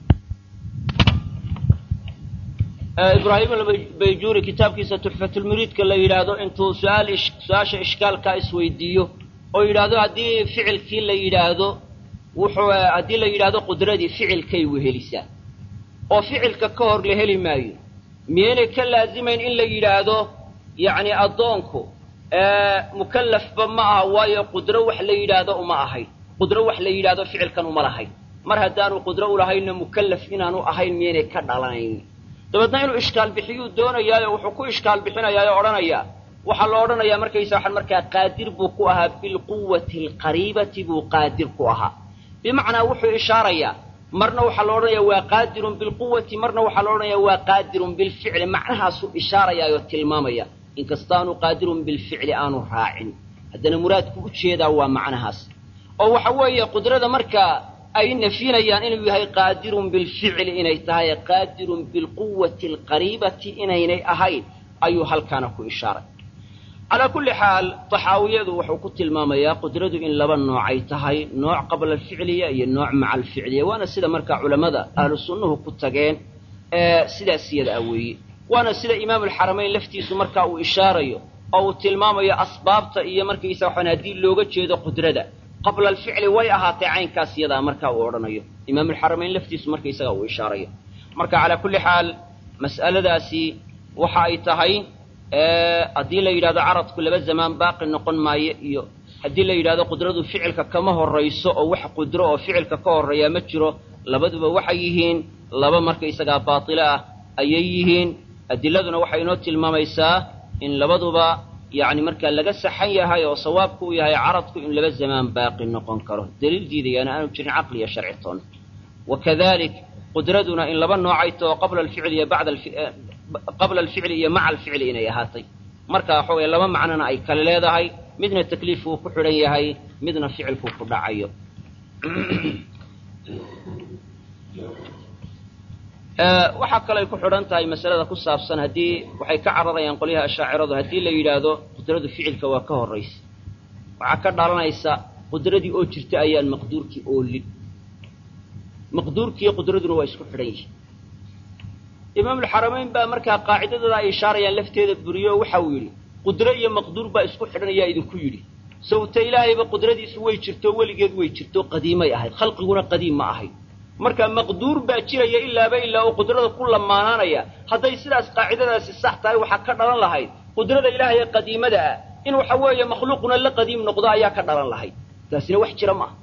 ibraahim albayjuuri kitaabkiisa tuxfatulmuridka la yidhaahdo intuu su-aal su-aasha ishkaalkaa isweydiiyo oo yidhaahdo haddii ficilkii la yidhaahdo wuxuu haddii la yidhaahdo qudradii ficilkay wehelisaa oo ficilka ka hor la heli maayo miyaynay ka laazimayn in la yidhaahdo yacni addoonku mukallafba ma aha waayo qudro wax la yidhaahdo uma ahayn qudro wax la yidhaahdo ficilkan uma lahayn mar haddaanu qudro u lahaynna mukallaf inaanu ahayn miyaynay ka dhalanayn dabeedna inuu ishkaal bixiyuu doonayaayo wuxuu ku ishkaal bixinayaa oo odhanayaa waxaa la odhanayaa markaysa waxaan markaa qaadir buu ku ahaa bilquwati alqariibati buu qaadir ku ahaa bimacnaa wuxuu ishaarayaa marna waxaa la odhanayaa waa qaadirun bilquwati marna waxaa la odhanayaa waa qaadirun bilficli macnahaasuu ishaarayaayoo tilmaamaya inkastaanu qaadirun bilficli aanu raacin haddana muraadku u jeedaa waa macnahaas oo waxa weeye qudrada markaa ay nafyinayaan inuu yahay qaadirun bilficli inay tahay qaadirun bilquwati alqariibati inaynay ahayn ayuu halkaana ku ishaaray calaa kulli xaal taxaawiyadu wuxuu ku tilmaamayaa qudradu in laba noocay tahay nooc qabla alficliya iyo nooc maca alficliya waana sida markaa culammada ahlu sunnuhu ku tageen ee sidaas iyada ah weeye waana sida imaamulxaramayn laftiisu markaa uu ishaarayo oo uu tilmaamayo asbaabta iyo markaysa waxaan haddii looga jeedo qudrada qabla alficli way ahaatay caynkaas iyadaa markaa uu odhanayo imaamulxaramayn laftiisu markaysaga uu ishaarayo marka calaa kulli xaal mas'aladaasi waxa ay tahay haddii la yidhahdo caradku laba zamaan baaqi noqon maayo iyo haddii la yidhahdo qudradu ficilka kama horrayso oo wax qudro oo ficilka ka horreeyaa ma jiro labaduba waxay yihiin laba markaysagaa baatilo ah ayay yihiin adiladuna waxay inoo tilmaamaysaa in labaduba yacni markaa laga saxan yahay oo sawaabku u yahay caradku in laba zamaan baaqi noqon karo daliil diidayaana aanu jirin caqli iyo sharci toona wakadalik qudraduna in laba noocay taho qabla alficli iyo bacda qabla alficli iyo maca alficli inay ahaatay marka waxa weye laba macnona ay kale leedahay midna takliifkuu ku xidhan yahay midna ficilkuu ku dhacayo waxaa kale ay ku xidhan tahay masalada ku saabsan haddii waxay ka cararayaan qolyaha ashaaciradu haddii la yidhaahdo qudradu ficilka waa ka horraysa waxaa ka dhalanaysa qudradii oo jirta ayaan maqduurkii oolin maqduurkiiyo qudraduna waa isku xidhan yihin imaamulxaramayn baa markaa qaacidadooda ay ishaarayaan lafteeda buriyo waxa uu yidhi qudro iyo maqduur baa isku xidhan ayaa idinku yidhi sawta ilaahayba qudradiisu way jirto weligeed way jirto qadiimay ahayd khalqiguna qadiim ma ahayd marka maqduur baa jiraya ilaaba ilaa oo qudrada ku lamaanaanaya hadday sidaas qaacidadaasi sax tahay waxaa ka dhalan lahayd qudrada ilaahay ee qadiimada ah in waxa weeye makhluuquna la qadiim noqdo ayaa ka dhalan lahayd taasina wax jira maaha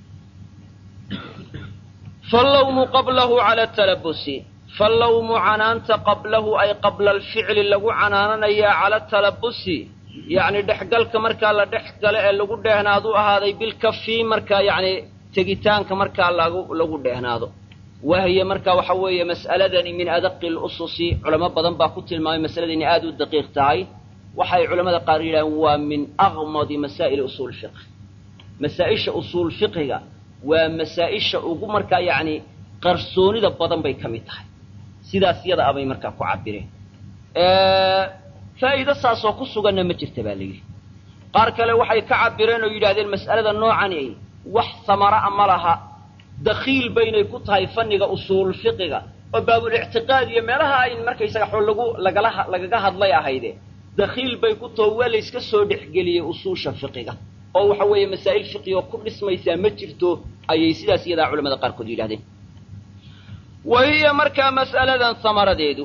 fallawmu qablahu cala talabusi fallawmu canaanta qablahu ay qabla alficli lagu canaananayaa cala talabusi yacni dhexgalka markaa la dhex galo ee lagu dheehnaadu ahaaday bilkafi markaa yacni tegitaanka markaa lagu lagu dheehnaado wahiya marka waxa weeye mas'aladani min adaqi lususi culamo badan baa ku tilmaamay masalada inay aada u daqiiq tahay waxay culamada qaar yidhahdeen waa min aqmadi masaa'ili usuul fiqh masaa-isha usuul fiqhiga waa masaa-isha ugu markaa yacni qarsoonida badan bay ka mid tahay sidaas yada abay markaa ku cabireen faa'iido saasoo ku suganna ma jirta baa layidhi qaar kale waxay ka cabireen oo yidhahdeen mas'alada noocani wax samara'a ma laha dakhiil baynay ku tahay fanniga usuul fiqiga oo baabulictiqaad iyo meelaha ay markaysaga xoo lagu lagala lagaga hadlay ahayde dakhiil bay ku taho waa layska soo dhexgeliyey usuusha fiqiga oo waxa weeye masaa'il fiqi oo ku dhismaysaa ma jirto ayay sidaas iyadaa culamada qaarkood yidhahdeen wa hiya markaa mas'aladan samaradeedu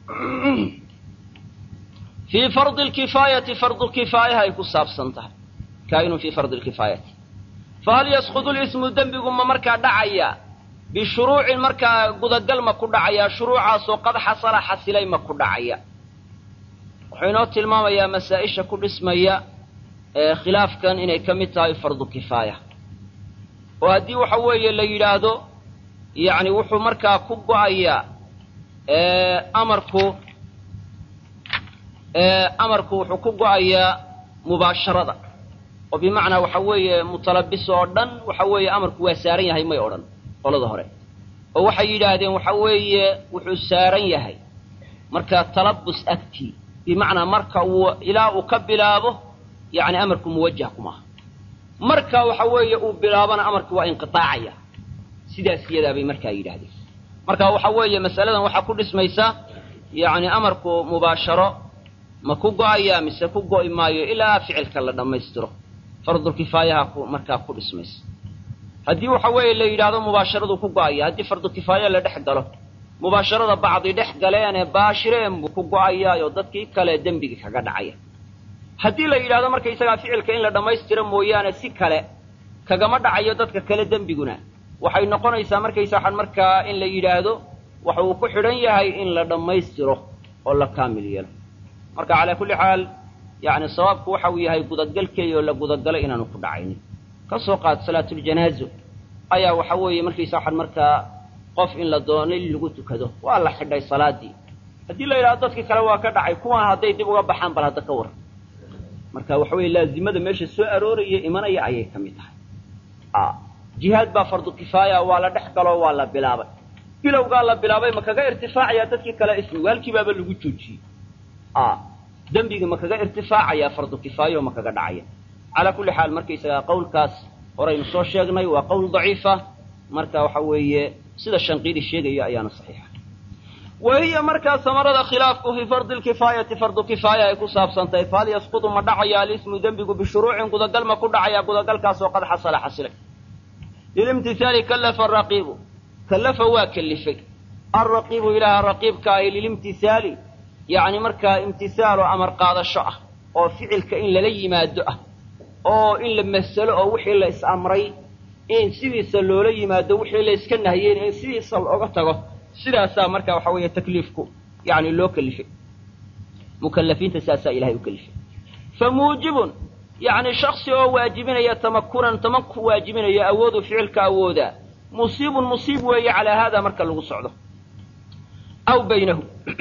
fii fardi lkifaayati fardu kifaayaha ay ku saabsan tahay kaa'inun fii fardi lkifaayati fahal yasqudu lismu dembigu ma markaa dhacaya bishuruucin markaa gudagal ma ku dhacaya shuruucaasoo qad xasala xasilay ma ku dhacaya wuxuu inoo tilmaamayaa masaa-isha ku dhismaya ee khilaafkan inay ka mid tahay fardu kifaaya oo haddii waxa weeye la yidhaahdo yacni wuxuu markaa ku go-ayaa amarku amarku wuxuu ku go-ayaa mubaasharada oo bimacnaa waxa weeye mutalabis oo dhan waxa weeye amarku waa saaran yahay may odhan qolada hore oo waxay yidhaahdeen waxa weeye wuxuu saaran yahay markaa talabus agtii bimacnaa marka uu ilaa uu ka bilaabo yacni amarku muwajah kumaaha marka waxa weeye uu bilaabana amarku waa inqiaacaya sidaas iyadaa bay markaa yidhaahdeen marka waxa weeye masaladan waxaa ku dhismaysa yacni amarku mubaasharo ma ku go-ayaa mise ku go'i maayo ilaa ficilka la dhammaystiro fardulkifaayaha ku markaa ku dhismaysa haddii waxa weeye la yidhaahdo mubaasharadu ku go-aya haddii fardukifaaya la dhex galo mubaasharada bacdi dhex galeenee baashireen buu ku go-ayaayo dadkii kale dembigii kaga dhacaya haddii la yidhahdo markaysagaa ficilka in la dhammaystiro mooyaane si kale kagama dhacayo dadka kale dembiguna waxay noqonaysaa markaysa waxaan markaa in la yidhaahdo waxa uu ku xidhan yahay in la dhammaystiro oo la kaamil yeelo marka calaa kulli xaal yacni sawaabku waxa uu yahay gudagalkeeya oo la gudagalo inaanu ku dhacaynin ka soo qaad salaatuljanaazo ayaa waxa weeye markaysa waxaan markaa qof in la doonay lagu tukado waa la xidhay salaadii haddii la yidhahdo dadkii kale waa ka dhacay kuwan hadday dib uga baxaan bal hadda ka war marka waxa weeye laazimada meesha soo arooraya imanaya ayay ka mid tahay jihaad baa fardu kifaaya waa la dhex galoo waa la bilaabay bilowgaa la bilaabay ma kaga irtifaacayaa dadkii kale ismi waalkii baaba lagu joojiyey dembigii ma kaga irtifaacayaa fardu kifaayo ma kaga dhacaya calaa kulli xaal markaysagaa qowlkaas horaynu soo sheegnay waa qowl daciifa marka waxa weeye sida shanqiidi sheegaya ayaana saxiixa wa hiya markaa samarada khilaafku fii fardi lkifaayati fardu kifaaya ay ku saabsantahay fahal yasqudu ma dhacaya alismu dembigu bishuruucin gudagal ma ku dhacaya gudagalkaasoo qad xasala xasilay lilimtihaali kallafa araqiibu kallafa waa kellifay alraqiibu ilaaha raqiibka ahi lilimtihaali yacni markaa imtihaal oo amar qaadasho ah oo ficilka in lala yimaado ah oo in la masalo oo wixii la is-amray in sidiisa loola yimaado wixii la iska nahiyeen in sidiisa looga tago sidaasaa marka waxa weeye takliifku yani loo kelifay mukalafiinta saasaa ilahay u kelifay fa muujibun yacni shaksi oo waajibinaya tamakunan tamanku waajibinaya awooduu ficilka awoodaa musiibun musiib weeye calaa haada marka lagu socdo aw baynahu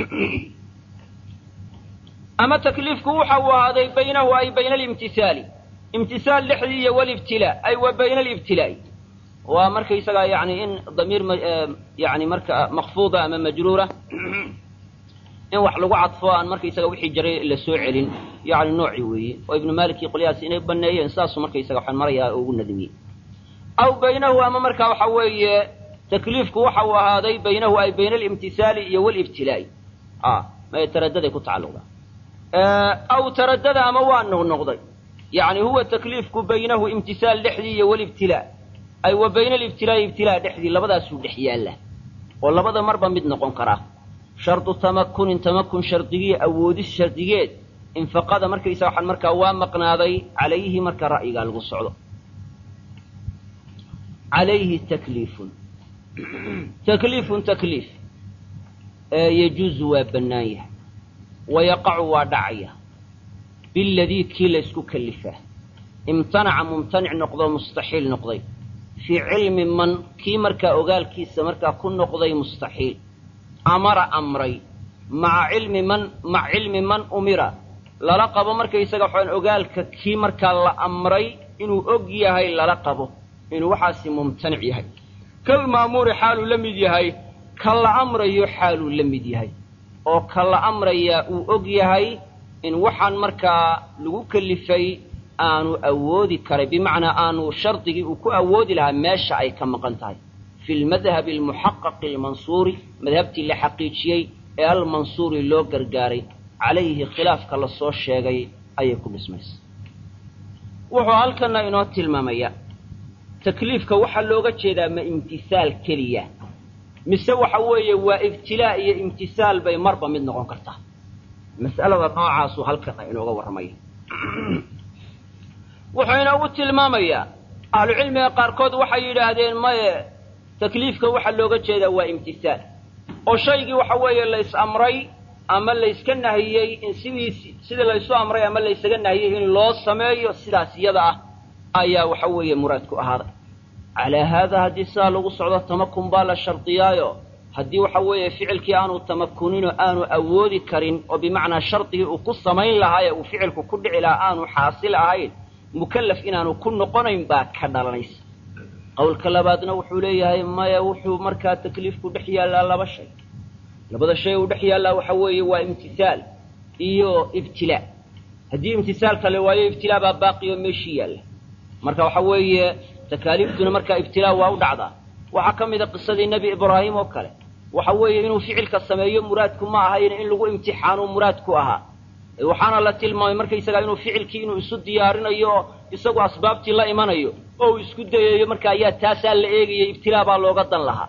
ama takliifku waxa uu ahaaday baynahu ay bayna alimtihaali imtihaal dhexdii iyo walibtilaa ay wa bayna alibtilaa'i waa markaysagaa yani in damiir yani marka makfuuda ama majruura in wax lagu cadfo aan markaysaga wixii jaray la soo celin yani noocii weeye oo ibnu malik iyo qolyahaas inay baneeyeen saasuu markaysaga waxaan marayaa oo ugu nadmiyey aw baynahu ama marka waxa weeye takliifku waxa uu ahaaday baynahu ay bayna alimtihaali iyo walibtilaa'i may taradaday ku tacalluqdaa aw taradada ama waa noqnoqday yani huwa takliifku baynahu imtihaal dhexdii iyo walibtilaa ay wa bayna alibtilaa'i ibtilaa dhexdii labadaasuu dhex yaalla oo labada marba mid noqon karaa shardu tamakunin tamakun shardigii awoodis shardigeed infaqada markaysa waxaan markaa waa maqnaaday calayhi marka ra'yigaa lagu socdo calayhi takliifun takliifun takliif yejuuzu waa bannaan yahay wayaqacu waa dhacaya biladii kii la ysku kalifaa imtanaca mumtanic noqdoo mustaxiil noqday fii cilmi man kii markaa ogaalkiisa markaa ku noqday mustaxiil amara amray maca cilmi man maca cilmi man umira lala qabo markaysaga waxaan ogaalka kii markaa la amray inuu og yahay lala qabo inuu waxaasi mumtanic yahay kal maamuuri xaaluu la mid yahay ka la amrayo xaaluu la mid yahay oo ka la amrayaa uu og yahay in waxaan markaa lagu kelifay aanu awoodi karay bimacnaa aanu shardigii uu ku awoodi lahaa meesha ay ka maqan tahay fi lmadhabi almuxaqaqi almansuuri madhabtii la xaqiijiyey ee almansuuri loo gargaaray calayhi khilaafka la soo sheegay ayay ku dhismaysa wuxuu halkana inoo tilmaamaya takliifka waxaa looga jeedaa ma imtisaal keliya mise waxa weeye waa ibtilaa iyo imtisaal bay marba mid noqon kartaa mas'alada noocaasuu halkana inooga warramaya wuxuu inoogu tilmaamayaa ahlucilmiga qaarkood waxay yidhaahdeen maye takliifka waxaa looga jeedaa waa imtisaal oo shaygii waxa weeye lays amray ama layska nahiyey in sidiisi sidii laysu amray ama laysaga nahiyey in loo sameeyo sidaas iyada ah ayaa waxa weeye muraadku ahaaday calaa haadaa haddii sidaa lagu socdo tamakun baa la shardiyaayo haddii waxa weeye ficilkii aanu tamakuninoo aanu awoodi karin oo bimacnaa shardigii uu ku samayn lahaa ee uu ficilku ku dhici lahaa aanu xaasil ahayn mukallaf inaanu ku noqonayn baa ka dhalanaysa qowlka labaadna wuxuu leeyahay maya wuxuu markaa takliifku dhex yaallaa laba shay labada shay uu dhex yaallaa waxa weeye waa imtisaal iyo ibtilaa haddii imtisaalka la waayo ibtilaa baa baaqiyo meeshii yaalla marka waxa weeye takaaliiftuna markaa ibtilaa waa u dhacdaa waxaa ka mid a qisadii nebi ibraahim oo kale waxa weeye inuu ficilka sameeyo muraadku ma ahayn in lagu imtixaanu muraadku ahaa waxaana la tilmaamay markaysagaa inuu ficilkii inuu isu diyaarinayo oo isagu asbaabtii la imanayo oo uu isku dayayo marka ayaa taasaa la eegayay ibtilaa baa looga dan lahaa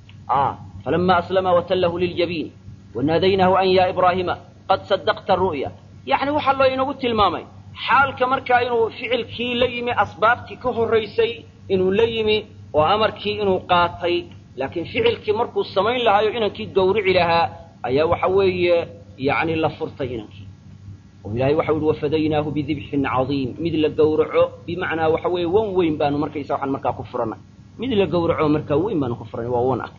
falama aslama watallahu liljabiin wanaadaynaahu an yaa ibraahima qad sadaqta ru'ya yacni waxaa loo inagu tilmaamay xaalka markaa inuu ficilkii la yimi asbaabtii ka horraysay inuu la yimi oo amarkii inuu qaatay laakiin ficilkii markuu samayn lahaayo inankii gawrici lahaa ayaa waxa weeye yacni la furtay inankii oo ilahay waxau yihi wafadaynaahu bidibxin cadiim mid la gawraco bimacnaa waxa weeye wan weyn baanu markaysa waxaan markaa ku furanay mid la gawraco markaa weyn baanu ku furanay waa wan ah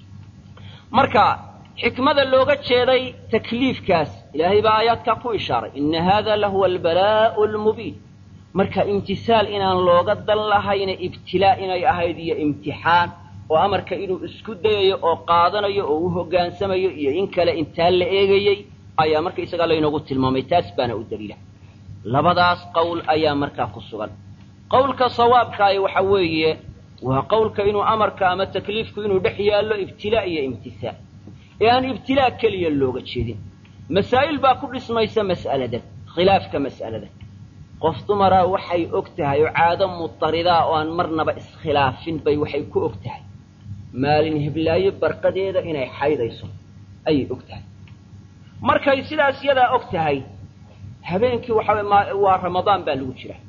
marka xikmada looga jeeday takliifkaas ilaahay baa aayaadkaa ku ishaaray ina hada lahuwa albalaa'u almubiin marka imtisaal inaan looga dan lahayna ibtilaa inay ahayd iyo imtixaan oo amarka inuu isku dayayo oo qaadanayo oo u hoggaansamayo iyo in kale intaa la eegayey ayaa marka isagaa laynoogu tilmaamay taas baana u daliila labadaas qowl ayaa markaa ku sugan qowlka sawaabkaahi waxa weeye waa qowlka inuu amarka ama takliifku inuu dhex yaallo ibtilaa iyo imtisaal ee aan ibtilaa keliya looga jeedin masaa'il baa ku dhismaysa mas'aladan khilaafka mas'aladan qof dumaraa waxay og tahay oo caado mutaridaa oo aan marnaba iskhilaafin bay waxay ku og tahay maalin heblaayo barqadeeda inay xaydayso ayay og tahay markay sidaas yadaa og tahay habeenkii waxaa waa ramadaan baa lagu jira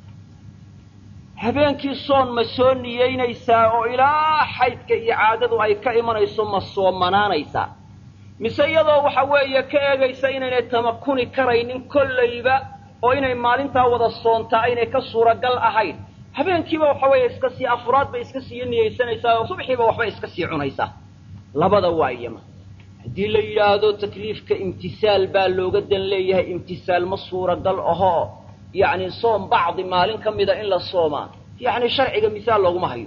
habeenkii soon ma soo niyeynaysaa oo ilaa xaydka iyo caadadu ay ka imanayso ma soomanaanaysaa mise iyadoo waxa weeye ka eegaysa inaynay tamakuni karaynin kollayba oo inay maalintaa wada soontaa aynay ka suuragal ahayn habeenkiiba waxa weeye iska sii afuraad bay iska sii niyeysanaysaa oo subxiiba waxbay iska sii cunaysaa labada waa iyama haddii la yidhaahdo takliifka imtisaal baa looga dan leeyahay imtisaal ma suuragal ahoo yacni soom bacdi maalin ka mida in la soomaa yacni sharciga misaal looguma hayo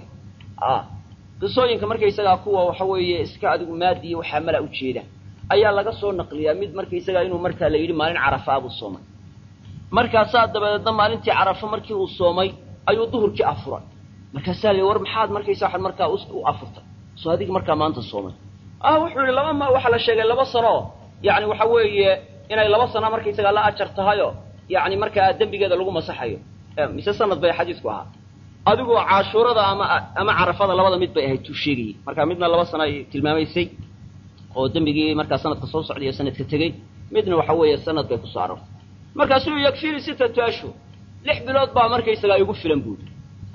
qisooyinka markaysagaa kuwa waxa weeye iska adigu maadiya waxaa mala ujeeda ayaa laga soo naqliyaa mid markaysagaa inuu markaa la yidhi maalin carafa buu soomay markaasaa dabadeedna maalintii carafo markii uu soomay ayuu duhurkii afuray markaasaa la war maxaad markaysa waxaad markaa u afurtay soo adigi markaa maanta soomay ah wuxuu yihi laba ma waxaa la sheegay laba sano yacni waxa weeye inay laba sana markaysagaa la ajar tahayo yacni markaa dembigeeda lagu masaxayo mise sanad bay xadiisku ahaa adigoo caashuurada ama ama carafada labada mid bay ahayd tuu sheegayey marka midna laba sano ay tilmaamaysay oo dembigii markaa sanadka soo socday iyo sanadka tegey midna waxa weeye sanad bay kusoo arortay markaasuu yakfini sittatu ashhur lix bilood baa markaysagaa igu filan buuri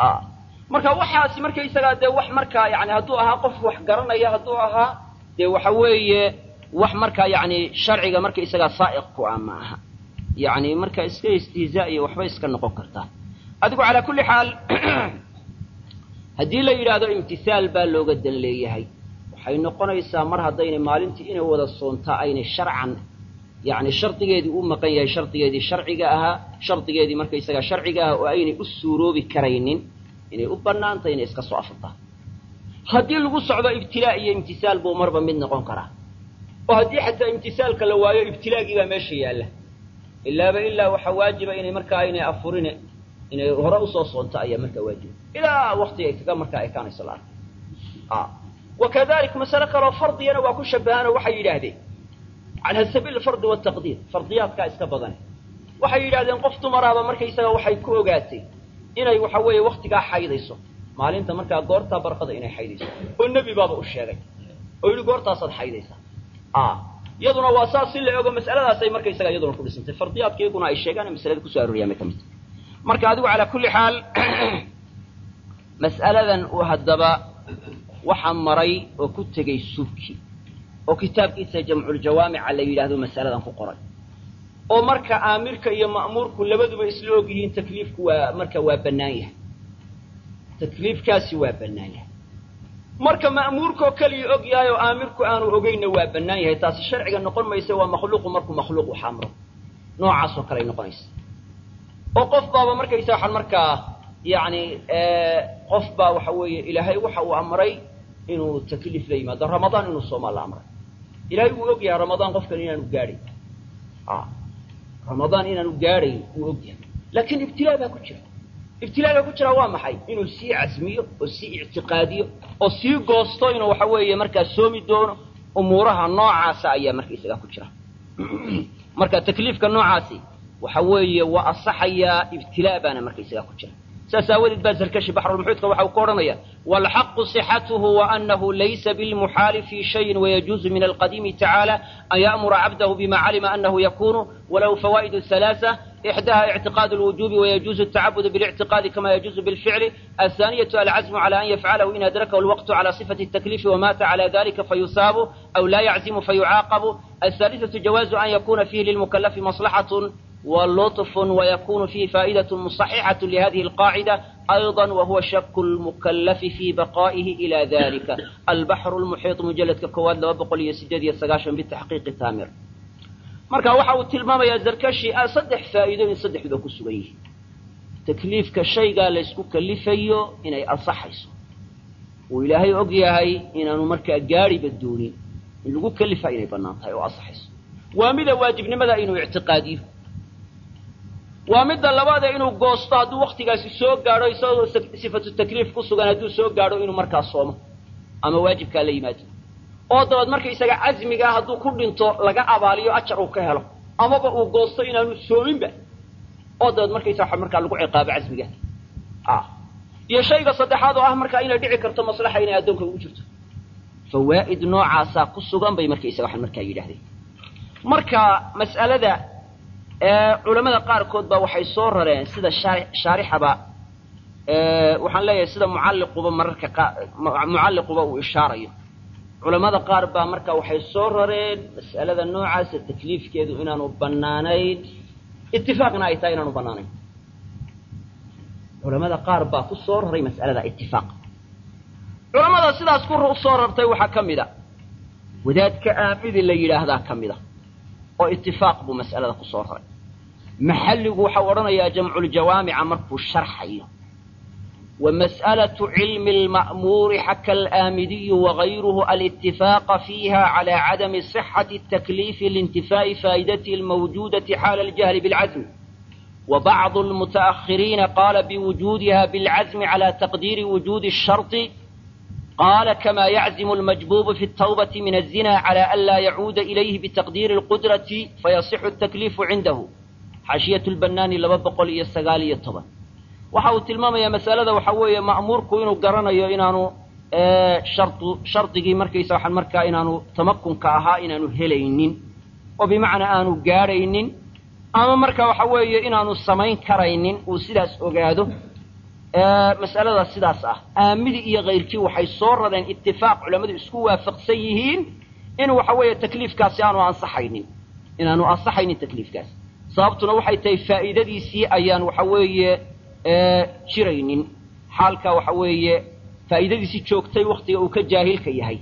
marka waxaasi markaysagaa dee wax markaa yani hadduu ahaa qof wax garanaya hadduu ahaa dee waxa weeye wax markaa yani sharciga markaysagaa saa'iq ku ah ma aha yani marka iska istihzaa iyo waxbay iska noqon kartaa adigu calaa kulli xaal haddii la yidhaahdo imtisaal baa looga dan leeyahay waxay noqonaysaa mar haddaynay maalintii inay wada soontaa aynay sharcan yacni shardigeedii u maqan yahay shardigeedii sharciga ahaa shardigeedii markaysagaa sharciga ahaa oo aynay u suuroobi karaynin inay u bannaantay inay iska soo afurtaa haddii lagu socdo ibtilaa iyo imtisaal buu marba mid noqon karaa oo haddii xataa imtisaalka la waayo ibtilaagii baa meesha yaalla ilaaba ilaa waxaa waajiba inay markaa aynay afurine inay hore usoo soonto ayaa markaa waajiba ilaa waktiga ay kaga markaa ekaanayso la arka wa kadalik masale kaloo fardiyana waa ku shabahaanoo waxay yidhaahdeen calaa sabiili fardi wataqdiir fardiyaadkaa iska badane waxay yidhahdeen qof dumaraaba markaysaga waxay ku ogaatay inay waxa weeye waktigaa xaydayso maalinta markaa goortaa barqada inay xaydayso oo nebi baaba u sheegay oo yidhi goortaasaad xaydaysaa iyaduna waa saas si la ogo mas'aladaasay markaysaga iyaduna ku dhisantay fardiyaadka iyaguna ay sheegaan masalada kusoo arooriyaan bay ka mid marka adigu calaa kulli xaal mas'aladan uu haddaba waxaa maray oo ku tegey subki oo kitaabkiisa jamculjawaamica la yidhaahdo mas'aladan ku qoray oo marka aamirka iyo ma'muurku labaduba isla og yihiin takliifku waa marka waa bannaan yahay takliifkaasi waa bannaan yahay marka ma'muurkoo keliya og yahay oo aamirku aanu ogeynna waa bannaan yahay taasi sharciga noqon maysa waa makhluuqu markuu makhluuq wax amro noocaasoo kale ay noqonaysa oo qof baaba markaysa waxaan markaa yacni qof baa waxa weeye ilaahay waxa uu amray inuu takliif la yimaado ramadaan inuu soomaa la amray ilaahay wuu og yahay ramadaan qofkan inaanu gaadhayn ramadaan inaanu gaadhayn wuu og yahay laakiin ibtilaa baa ku jira ibtilaaga ku jira waa maxay inuu sii casmiyo oo sii ictiqaadiyo oo sii goosto inuu waxa weeye markaa soomi doono umuuraha noocaasa ayaa markaysaga ku jira marka takliifka noocaasi waxa weeye waa asaxayaa ibtilaa baana markaysaga ku jira saas aawadeed baa zarkashi baxrulmuxuudka waxa uu ka odhanaya waalxaqu صixatuhu waanahu laysa bilmuxaali fi shayin wayajuuzu min alqadiimi tacaala an ya'mura cabdahu bima calima anahu yakunu walahu fawaa'idu halaasa إحداها اعتقاد الوجوب ويجوز التعبد بالاعتقاد كما يجوز بالفعل الثانية العزم على أن يفعله إن أدركه الوقت على صفة التكليف ومات على ذلك فيثاب أو لا يعزم فيعاقب الثالثة جواز أن يكون فيه للمكلف مصلحة ولطف ويكون فيه فائدة مصححة لهذه القاعدة أيضا وهو شك المكلف في بقائه إلى ذلك البحر المحيط مجلد ككواد لوبقل يسجد يسقاشا بالتحقيق تامر marka waxa uu tilmaamayaa zarkashi ah saddex faa'iidooyin saddexduba ku sugan yihiin takliifka shaygaa la ysku kalifayo inay ansaxayso uu ilaahay og yahay inaanu markaa gaadhiba doonin in lagu kalifa inay bannaan tahay oo ansaxayso waa mida waajibnimada inuu ictiqaadiyo waa midda labaadee inuu goosto hadduu waktigaasi soo gaadho isagoo sifatu takliif ku sugan hadduu soo gaadho inuu markaa soomo ama waajibkaa la yimaado oo dabeed markaysaga casmigaa hadduu ku dhinto laga abaaliyo ajar uu ka helo amaba uu goosto inaanu soominba oo dabeed markaysaga markaa lagu ciqaabo casmigaa iyo shayga saddexaad oo ah markaa inay dhici karto maslaxa inay addoonka ugu jirto fawaa'id noocaasaa ku sugan bay markaysaga waxaan markaa yidhahdeen marka mas'alada culamada qaarkood ba waxay soo rareen sida shaarixaba waxaan leeyahay sida mucalliquba mararka qa mucalliquba uu ishaarayo culamada qaar baa marka waxay soo rareen mas'alada noocaasa takliifkeedu inaanu bannaanayn itifaaqna ay tahay inaanu bannaanayn culamada qaar baa ku soo raray mas'alada itifaaq culamada sidaas ku soo rartay waxaa ka mid a wadaadka aamidi la yidhaahdaa ka mid a oo itifaaq buu mas'alada ku soo raray maxalligu waxau odhanayaa jamculjawaamica markuu sharxayo ومسألة علم المأمور حكى الآمدي وغيره الاتفاق فيها على عدم صحة التكليف لانتفاء فائدته الموجودة حال الجهل بالعزم وبعض المتأخرين قال بوجودها بالعزم على تقدير وجود الشرط قال كما يعزم المجبوب في التوبة من الزنا على ألا يعود إليه بتقدير القدرة فيصح التكليف عنده حاشية البنان لببقل يستغالي الطبع waxa uu tilmaamayaa masalada waxa weeye ma'muurku inuu garanayo inaanu shardu shardigii markaysa waxaan markaa inaanu tamakunka ahaa inaanu helaynin oo bimacnaa aanu gaadhaynin ama marka waxa weeye inaanu samayn karaynin uu sidaas ogaado mas'alada sidaas ah aamidi iyo kayrkii waxay soo rareen itifaaq culammadu isku waafaqsan yihiin in waxa weeye takliifkaasi aanu ansaxaynin inaanu ansaxaynin takliifkaasi sababtuna waxay tahay faa'iidadiisii ayaan waxa weeye jiraynin xaalka waxa weeye faa'iidadiisi joogtay waktiga uu ka jaahilka yahay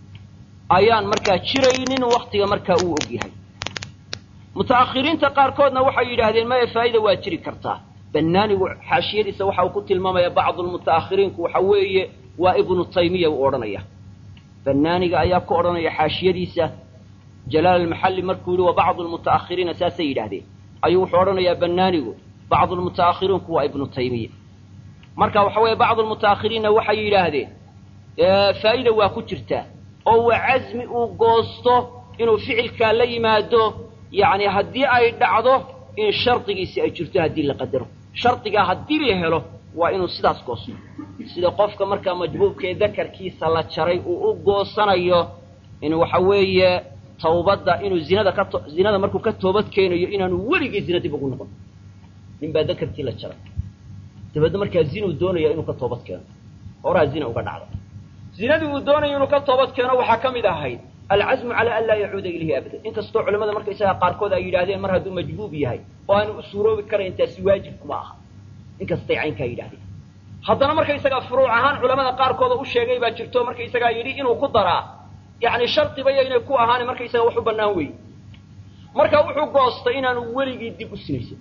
ayaan markaa jiraynin waktiga markaa uu og yahay muta'akhiriinta qaarkoodna waxay yidhaahdeen maya faa'ida waa jiri kartaa bannaanigu xaashiyadiisa waxa uu ku tilmaamaya bacdu lmuta'akhiriinku waxa weeye waa ibnu taymiya uu odhanaya bannaaniga ayaa ku odhanaya xaashiyadiisa jalaal almaxalli markuu yihi wa bacdu lmuta'akhiriina saasay yidhaahdeen ayuu wuxuu odhanayaa bannaanigu bacdu lmuta'akhiriinku waa ibnu taymiya marka waxa weeye bacdu lmuta'akhiriinna waxay yidhaahdeen faa'ida waa ku jirtaa oo waa casmi uu goosto inuu ficilkaa la yimaado yacni haddii ay dhacdo in shardigiisi ay jirto haddii la qadaro shardigaa haddii la helo waa inuu sidaas goosto sida qofka markaa majbuubkaee dakarkiisa la jaray uu u goosanayo in waxa weeye tawbadda inuu zinada ka zinada markuu ka toobad keenayo inaanu weligii zina dib ugu noqon nin baa dakarkii la jaray dabeedna markaa zinuu doonaya inuu ka toobad keeno horaa zina uga dhacda zinadii uu doonayo inuu ka toobad keeno waxaa ka mid ahayd alcazmu calaa an laa yacuuda ilayhi abadan inkastoo culamada markaysagaa qaarkood ay yidhahdeen mar hadduu majbuub yahay oo aanu u suuroobi karayn taasi waajib kuma aha inkastay caynkaa yidhahdeen haddana markaysagaa furuuc ahaan culamada qaarkooda u sheegay baa jirto markaysagaa yidhi inuu ku daraa yacni shardiba yaynay ku ahaan markaysaga wax u bannaan weeye marka wuxuu goostay inaanu weligii dib u sinaysan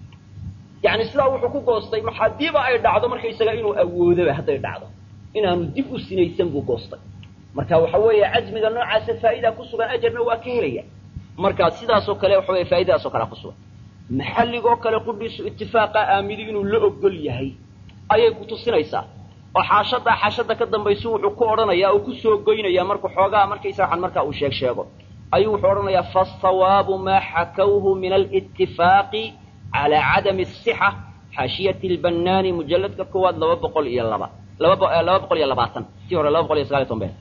yacni sidaa wuxuu ku goostay hadiiba ay dhacdo markaysaga inuu awoodoba hadday dhacdo inaanu dib u sinaysan buu goostay marka waxa weeye cazmiga noocaasa faa'idaa ku sugan ajarna waa ka helaya marka sidaasoo kale waxa weye faa'idadaasoo kalea ku sugan maxalligoo kale qudhiisu itifaaqa aamidi inuu la ogol yahay ayay ku tusinaysaa oo xaashadaa xaashada ka dambaysu wuxuu ku odhanayaa oo ku soo goynayaa markuu xoogaa markaysa waxan markaa uu sheeg sheego ayuu wuxuu odhanayaa fasawaabu maa xakawhu min alitifaaqi calaa cadami asixa xaashiyati lbannaani mujalladka koowaad laba boqol iyo laba laba laba boqol iyo labaatan tii hore laba boqol iyo sagaal iyo toban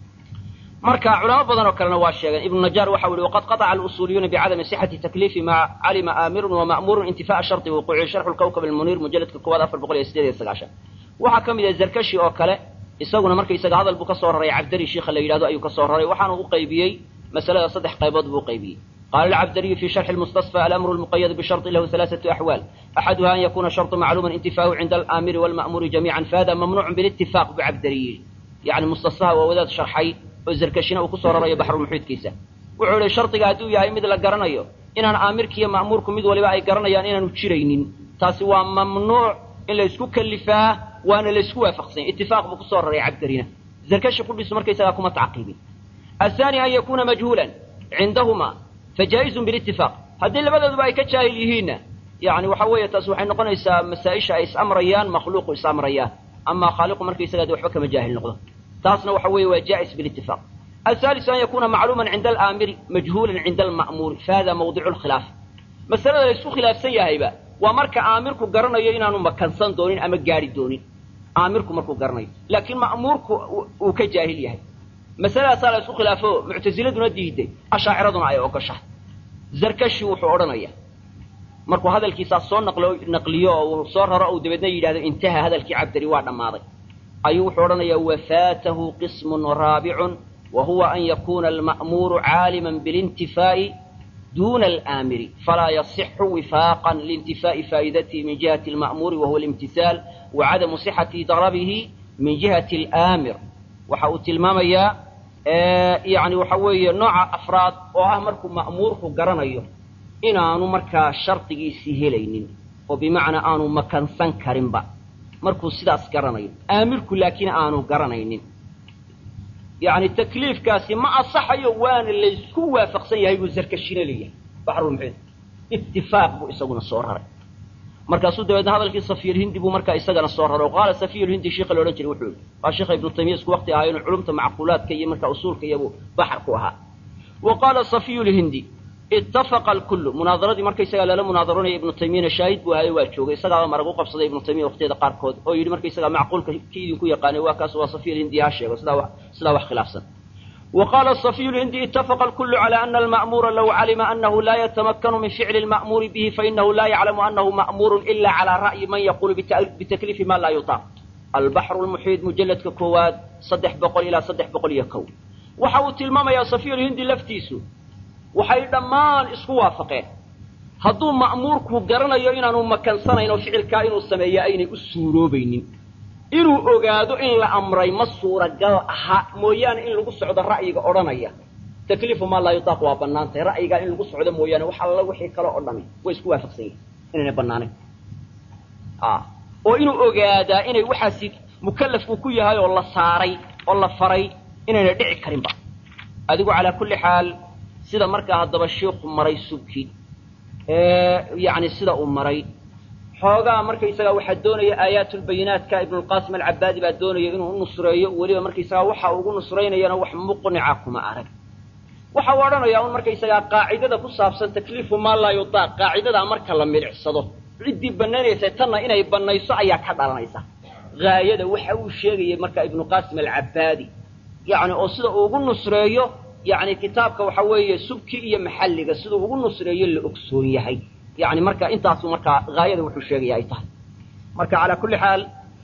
marka culamo badan oo kalena waa sheegeen ibnu najaar waxa u yihi waqad qataca alusuuliyuuna bicadami sixati takliifi maa calima aamirun wama'muurun intifaaa shardi wuquuci sharxu lkawkab almuniir mujalladka koowaad afar boqol iyo sideed iyo sagaashan waxaa ka mid ah zarkashi oo kale isaguna markaysaga hadal buu ka soo raray cabdari shiikha la yidhahdo ayuu ka soo raray waxaanu u qaybiyey masalada saddex qaybood buu qaybiyey qaala alcabdariyu fi sharxi lmustasfa alamru lmuqayad bisharطi lahu halaaثatu axwaal axaduha an yakuna sharطu macluuman intifaahu cinda alaamiri walma'muuri jamiican fahada mamnuucun bilitifaq buu cabdari yidhi yani mustasfaha waa wadaad sharxay oo zarkashina uu ku soo rarayo baxrulmuxiidkiisa wuxuu ihi shardiga hadduu yahay mid la garanayo inaan aamirkiiyo ma'muurku mid waliba ay garanayaan inaanu jiraynin taasi waa mamnuuc in la isku kalifaa waana la isku waafaqsanya itifaaq buu kusoo raray cabdarina zarkashi qudhiisu markaysagaa kuma tacqiibin ahaani an yakuuna majhuulan cindahumaa fajaa'izun bilitifaaq haddii labadooduba ay ka jaahil yihiinna yani waxa weeye taas waxay noqonaysaa masaa-isha ay is-amrayaan makhluuqu is-amrayaan amaa khaaliqu markaysagaa de waxba kama jaahil noqdo taasna waxa weeye waa jaa'is bilitifaaq ahaalisu an yakuuna macluuman cinda alaamiri majhuulan cinda alma'muuri fahada mawdicu lkhilaaf masalada la isku khilaafsan yahayba waa marka aamirku garanayo inaanu makansan doonin ama gaari doonin aamirku markuu garanayo laakiin ma'muurku uu ka jaahil yahay masaladaasaa la isku khilaafo muctasiladuna diiday ashaaciraduna ay ogoshahay zarkashi wuxuu odhanaya markuu hadalkiisaa soo naqlo naqliyo oo uu soo raro ou dabeedna yidhahdo intaha hadalkii cabdari waa dhammaaday ayuu wuxuu odhanayaa wafaatahu qismun raabicun wa huwa an yakuuna alma'muuru caaliman bilintifaa'i duna alaamiri falaa yasixu wifaaqan liintifaa'i faa'idatihi min jihati alma'muuri wahuwa alimtisaal wa cadamu sixati darabihi min jihati alaamir waxa uu tilmaamayaa yani waxa weeye nooca afraad oo ah markuu ma'muurku garanayo inaanu markaa shardigiisii helaynin oo bimacnaa aanu makansan karinba markuu sidaas garanayo aamirku laakiin aanu garanaynin yani takliifkaasi ma asaxayo waana laysku waafaqsan yahay buu zarkashina leeyahay baxrulmuxiid itifaaq buu isaguna soo raray markaasuu dabeedna hadalkii safiyulhindi buu markaa isagana soo raray oo qaala safiyulhindi sheikha laodhan jiray wuxuu yihi waa sheekha ibnu taymiya isku waqti ahaa inuu culumta macquulaadka iyo markaa usuulka iyabuu baxar ku ahaa wa qaala safiyulhindi ittafaqa alkullu munaadaradii markaysagaa lala munaadaranaya ibnu taymiyana shaahid buu ahayo waa joogay isagaaba marag u qabsaday ibnu taymiya waqtiyada qaarkood oo yidhi markaysagaa macquulka ki idinku yaqaanay waa kaas waa safiyulhindi ha sheego sidaa sidaa wax khilaafsan wa qaala safiyulhindi ittafaqa alkullu cala ana alma'muura low calima annahu laa yatamakkanu min ficli alma'muuri bihi fainahu laa yaclamu annahu ma'muurun ila cala ra'yi man yaquulu bitakliifi ma laa yutaaq albaxru lmuxiid mujalladka koowaad saddex boqol ilaa saddex boqol iyo kow waxa uu tilmaamayaa safiyulhindi laftiisu waxay dhammaan isku waafaqeen hadduu ma'muurku garanayo inaanu makansanayn oo ficilkaa inuu sameeya aynay u suuroobaynin inuu ogaado in la amray ma suuragal aha mooyaane in lagu socdo ra'yiga odhanaya takliifu maa laa yutaaq waa bannaantahay ra'yigaa in lagu socdo mooyaane wax alla wixii kale o dhami way isku waafaqsan yihin inaynay bannaanayn oo inuu ogaadaa inay waxaasi mukallafku ku yahay oo la saaray oo la faray inaynay dhici karinba adigu calaa kulli xaal sida markaa haddaba shiiku maray subki yani sida uu maray xoogaa markaysagaa waxaa doonaya aayaatulbayinaatka ibnulqaasim alcabaadi baa doonaya inuu u nusreeyo weliba markaysagaa waxa ugu nusraynayana wax muqnica kuma arag waxa uu odhanayaa un markaysagaa qaacidada ku saabsan takliifu maa laa yutaaq qaacidadaa marka la milicsado ciddii banaynaysa tanna inay banayso ayaa ka dhalanaysa haayada waxa uu sheegayay marka ibnuqaasim alcabaadi yani oo sida uu ugu nusreeyo yani kitaabka waxa weeye subki iyo maxalliga siduu ugu nusreeyo la ogsoon yahay yani marka intaasu markaa haayada wuxuu sheegaya ay tahay marka calaa kulli xaal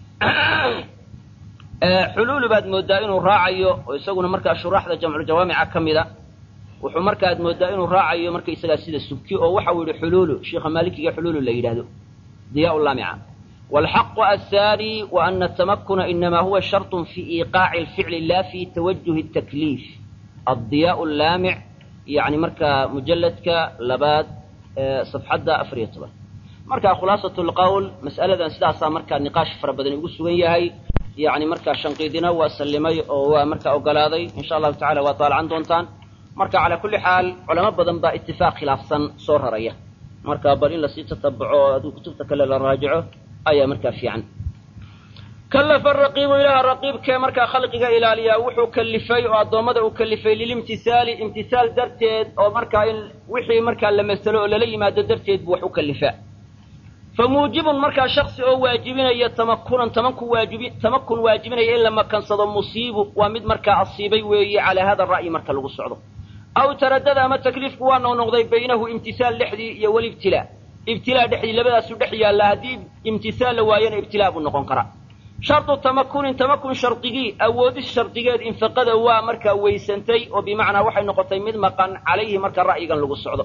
xuluulu baad moodaa inuu raacayo oo isaguna markaa shuraaxda jamculjawaamica ka mida wuxuu markaaad moodaa inuu raacayo markaysagaa sida subki oo waxa uu yihi xuluulu sheikha maalikiga xuluulu la yidhahdo diyaa laamica wاlxaqu aلثaanي وأna التamakuna inama huwa sharط fi iiqaaci الficli la fi tawajuhi الtakliif addiyaa laamic yani markaa mujaladka labaad safxadda afar iyo toban marka khulaasaة اlqowl mas'aladan sidaasaa markaa niqaash fara badan ugu sugan yahay yani markaa shanqiidina waa sallimay oo waa markaa ogolaaday in sha allahu tacala waa taalacan doontaan marka calaa kulli xaal culamo badan baa itifaaq khilaafsan soo raraya marka bal in lasii tatabuco oo aduu kutubta kale la raajico ayaa markaa fiican kallafa raqiibu ilaaha raqiibkee markaa khalqiga ilaaliyaa wuxuu kalifay oo addoommada uu kalifay lilimtisaali imtisaal darteed oo markaa in wixii markaa la masalo oo lala yimaado darteed buu wax u kalifaa fa muujibun markaa shaksi oo waajibinaya tamakunan tamanku waajibi tamakun waajibinaya in la makansado musiibu waa mid markaa asiibay weeye calaa hada ra'yi marka lagu socdo aw taradada ama takliifku waa noo noqday baynahu imtisaal dhexdii iyo walibtilaa ibtilaa dhexdii labadaasu dhex yaalla haddii imtisaal la waayana ibtilaa buu noqon karaa shardu tamakunin tamakun shardigii awoodis shardigeed infaqada waa markaa weysantay oo bimacnaa waxay noqotay mid maqan calayhi marka ra'yigan lagu socdo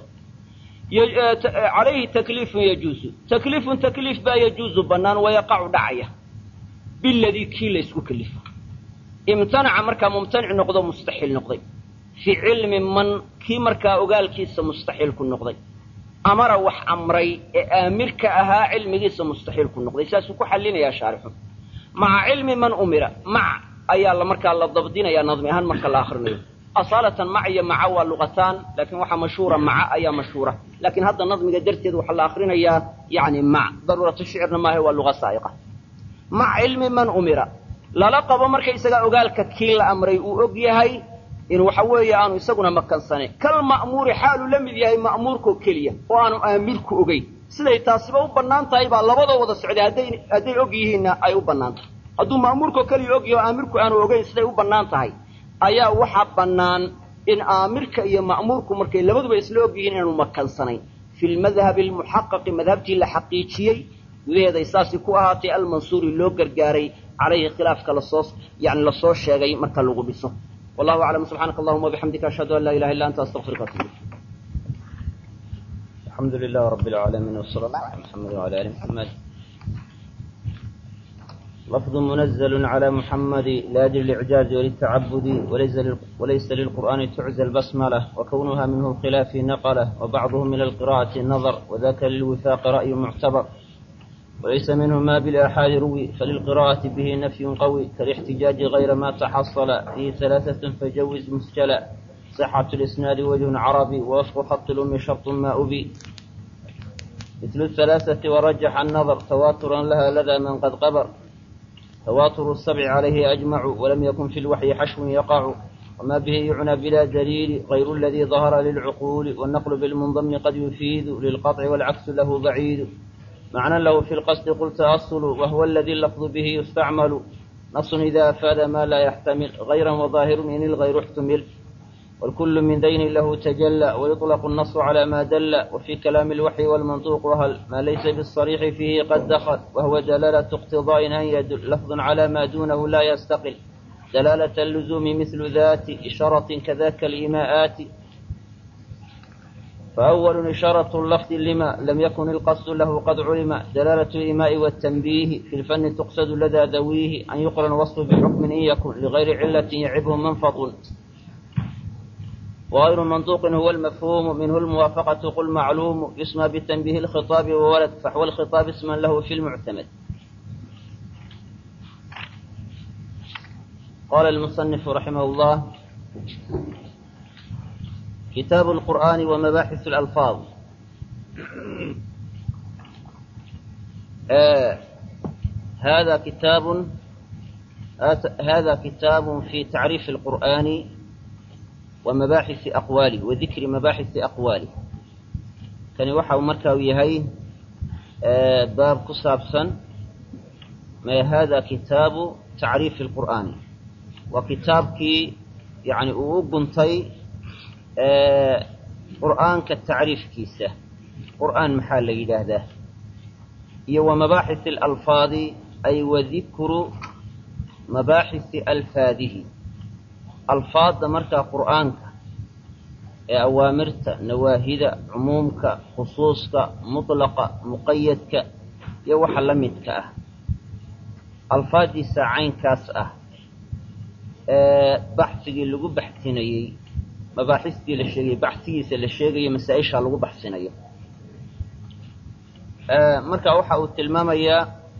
calayhi takliifun yajuusu takliifun takliif baa yajuusu bannaan wayaqacu dhacaya biladii kii la ysku kelifo imtanaca markaa mumtanic noqdo mustaxiil noqday fii cilmi man kii markaa ogaalkiisa mustaxiil ku noqday amara wax amray ee aamirka ahaa cilmigiisa mustaxiil ku noqday saasuu ku xallinayaa shaarixu maca cilmi man umira mac ayaa la markaa la dabdinayaa nadmi ahaan marka la akrinayo asaalatan mac iyo maca waa luqataan laakiin waxaa mashhuura maca ayaa mashhuura laakiin hadda nadmiga darteed waxaa la akrinayaa yani mac daruuratu shicirna maaha waa luqa saa'iqa mac cilmi man umira lala qabo markaysagaa ogaalka kii la amray uu og yahay in waxa weeye aanu isaguna makansanayn kal ma'muuri xaaluu la mid yahay ma'muurkoo keliya oo aanu aamirku ogeyn siday taasiba u bannaan tahay baa labadoo wada socday hadday hadday og yihiinna ay u bannaan tahay hadduu ma'muurkoo keliya og yahay oo aamirku aanu ogeyn siday u bannaan tahay ayaa waxaa bannaan in aamirka iyo ma'muurku markay labaduba isla og yihiin inaanu makansanayn fi lmadhabi almuxaqaqi madhabtii la xaqiijiyey gudaheeday saasi ku ahaatay almansuuri loo gargaaray calayhi khilaafka lasoo yani lasoo sheegay marka lagu dhiso wallahu aclam subxaanaka allahuma wabixamdika ashhadu an laa ilaha illa anta astaqfiruka atub alxamdu lilah rabi lcaalamiin wsala allah ala muxamedi wala ali muxamed lafظ munazl عlى muxamadi liأjli اlicjaazi wlلtacabudi walaysa lilqur'ani tucza اlbasmlah wakownuha minhu اlkhilaafi naqlah wbacduhu min alqira'ati nadr wadaka lilwifaaqi ra'yu muctabr walaysa minhu ma bilaxaadi ruwi falilqira'ati bihi nafyu qawi kalاxtijaaji غayra ma taxasla fihi ثalaaثaة fajawiz musjala صxaة اlisnaadi wجه carabi wwafqu haط lumi sharط ma ubi مثل الثلاثة ورجح النظر تواترا لها لدى من قد قبر تواتر السبع عليه أجمع ولم يكن في الوحي حشو يقع وما به يعنى بلا دليل غير الذي ظهر للعقول والنقل بالمنضم قد يفيد للقطع والعكس له بعيد معنى له في القصد قل تأصل وهو الذي اللفظ به يستعمل نص إذا أفاد ما لا يحتمل غيرا وظاهر إن الغير احتمل والكل من دين له تجلى ويطلق النص على ما دل وفي كلام الوحي والمنطوق وهل ما ليس بالصريح فيه قد دخل وهو دلالة اقتضاء أن يدل لفظ على ما دونه لا يستقل دلالة اللزوم مثل ذات إشارة كذاك الإيماءات فأول إشارة اللفظ لما لم يكن القصد له قد علم دلالة الإيماء والتنبيه في الفن تقصد لدى ذويه أن يقرن وصف بحكم إن يكن لغير علة يعبه منفض وغير منطوق هو المفهوم منه الموافقة قل معلوم يسمى بتنبيه الخطاب وولد فحوى الخطاب اسما له في المعتمد قال المصنف رحمه الله كتاب القرآن ومباحث الألفاظ آه هذا كتاب هذا كتاب في تعريف القرآن ومباحث أقواله وذكر مباحث أقواله كان وحا مركا ويهي آه باب كسابسا ما هذا كتاب تعريف القرآن وكتابك يعني أوبنتي آه قرآن كالتعريف كيسة قرآن محال يدهده هو مباحث الألفاظ أي وذكر مباحث ألفاظه ألفاظ مركا قرآنك أوامرت نواهد عمومك خصوصك مطلق مقيدك يوحى لمدك أه ألفاظي ساعين كاس أه baxsigii lagu baxsinayey mabaaxistii la sheegayey baxsigiisa la sheegayo masaa-isha lagu baxsinayo marka waxa uu tilmaamayaa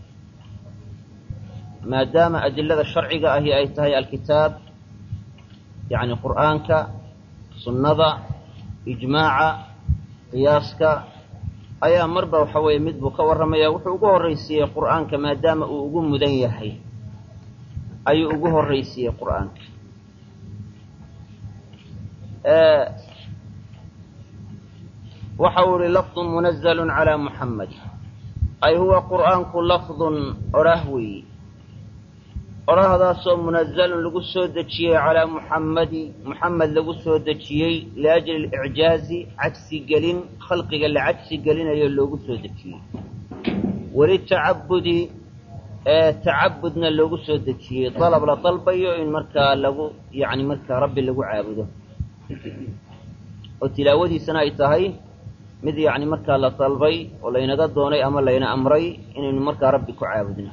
maadaama adilada sharciga ahi ay tahay alkitaab yacni qur'aanka sunnada ijmaaca qiyaaska ayaa marba waxa weeye mid buu ka warramaya wuxuu ugu horraysiiyey qur'aanka maadaama uu ugu mudan yahay ayuu ugu horraysiiyey qur'aanka waxa uu ihi lafdun munazalun calaa muxamed ay huwa qur'aanku lafdun odhah weeyi odhahdaasoo munazalun lagu soo dejiyey calaa muxammadi muxamed lagu soo dejiyey liajli alicjaazi cagsi gelin khalqiga la cagsi gelinayo loogu soo dejiyey walitacabudi tacabudna loogu soo dejiyey dalab la dalbayo in markaa lagu yacni markaa rabbi lagu caabudo oo tilaawadiisana ay tahay mid yacni markaa la dalbay oo laynaga doonay ama layna amray inaynu markaa rabbi ku caabudno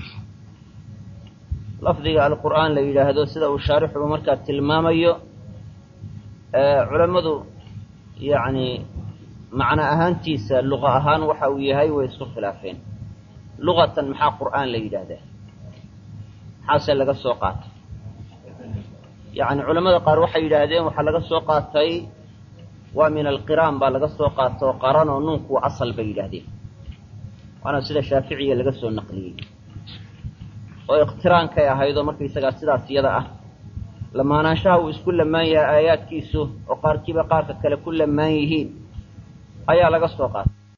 lafdiga alqur'aan la yidhaahdo sida uu shaarixuba markaa tilmaamayo culammadu yacni macno ahaantiisa luqa ahaan waxa uu yahay way isku khilaafeen luqatan maxaa qur'aan la yidhaahdaa maxaase laga soo qaatay yacni culamada qaar waxay yidhaahdeen waxaa laga soo qaatay waa min alqiraan baa laga soo qaata oo qaran oo nuunku asal bay yidhaahdeen waana sida shaaficiya laga soo naqliyey oo iqtiraankay ahaydoo markaysagaa sidaas iyada ah lamaanaanshaha uu isku lamaan yahay aayaadkiisu oo qaarkiiba qaarka kale ku lamaan yihiin ayaa laga soo qaatay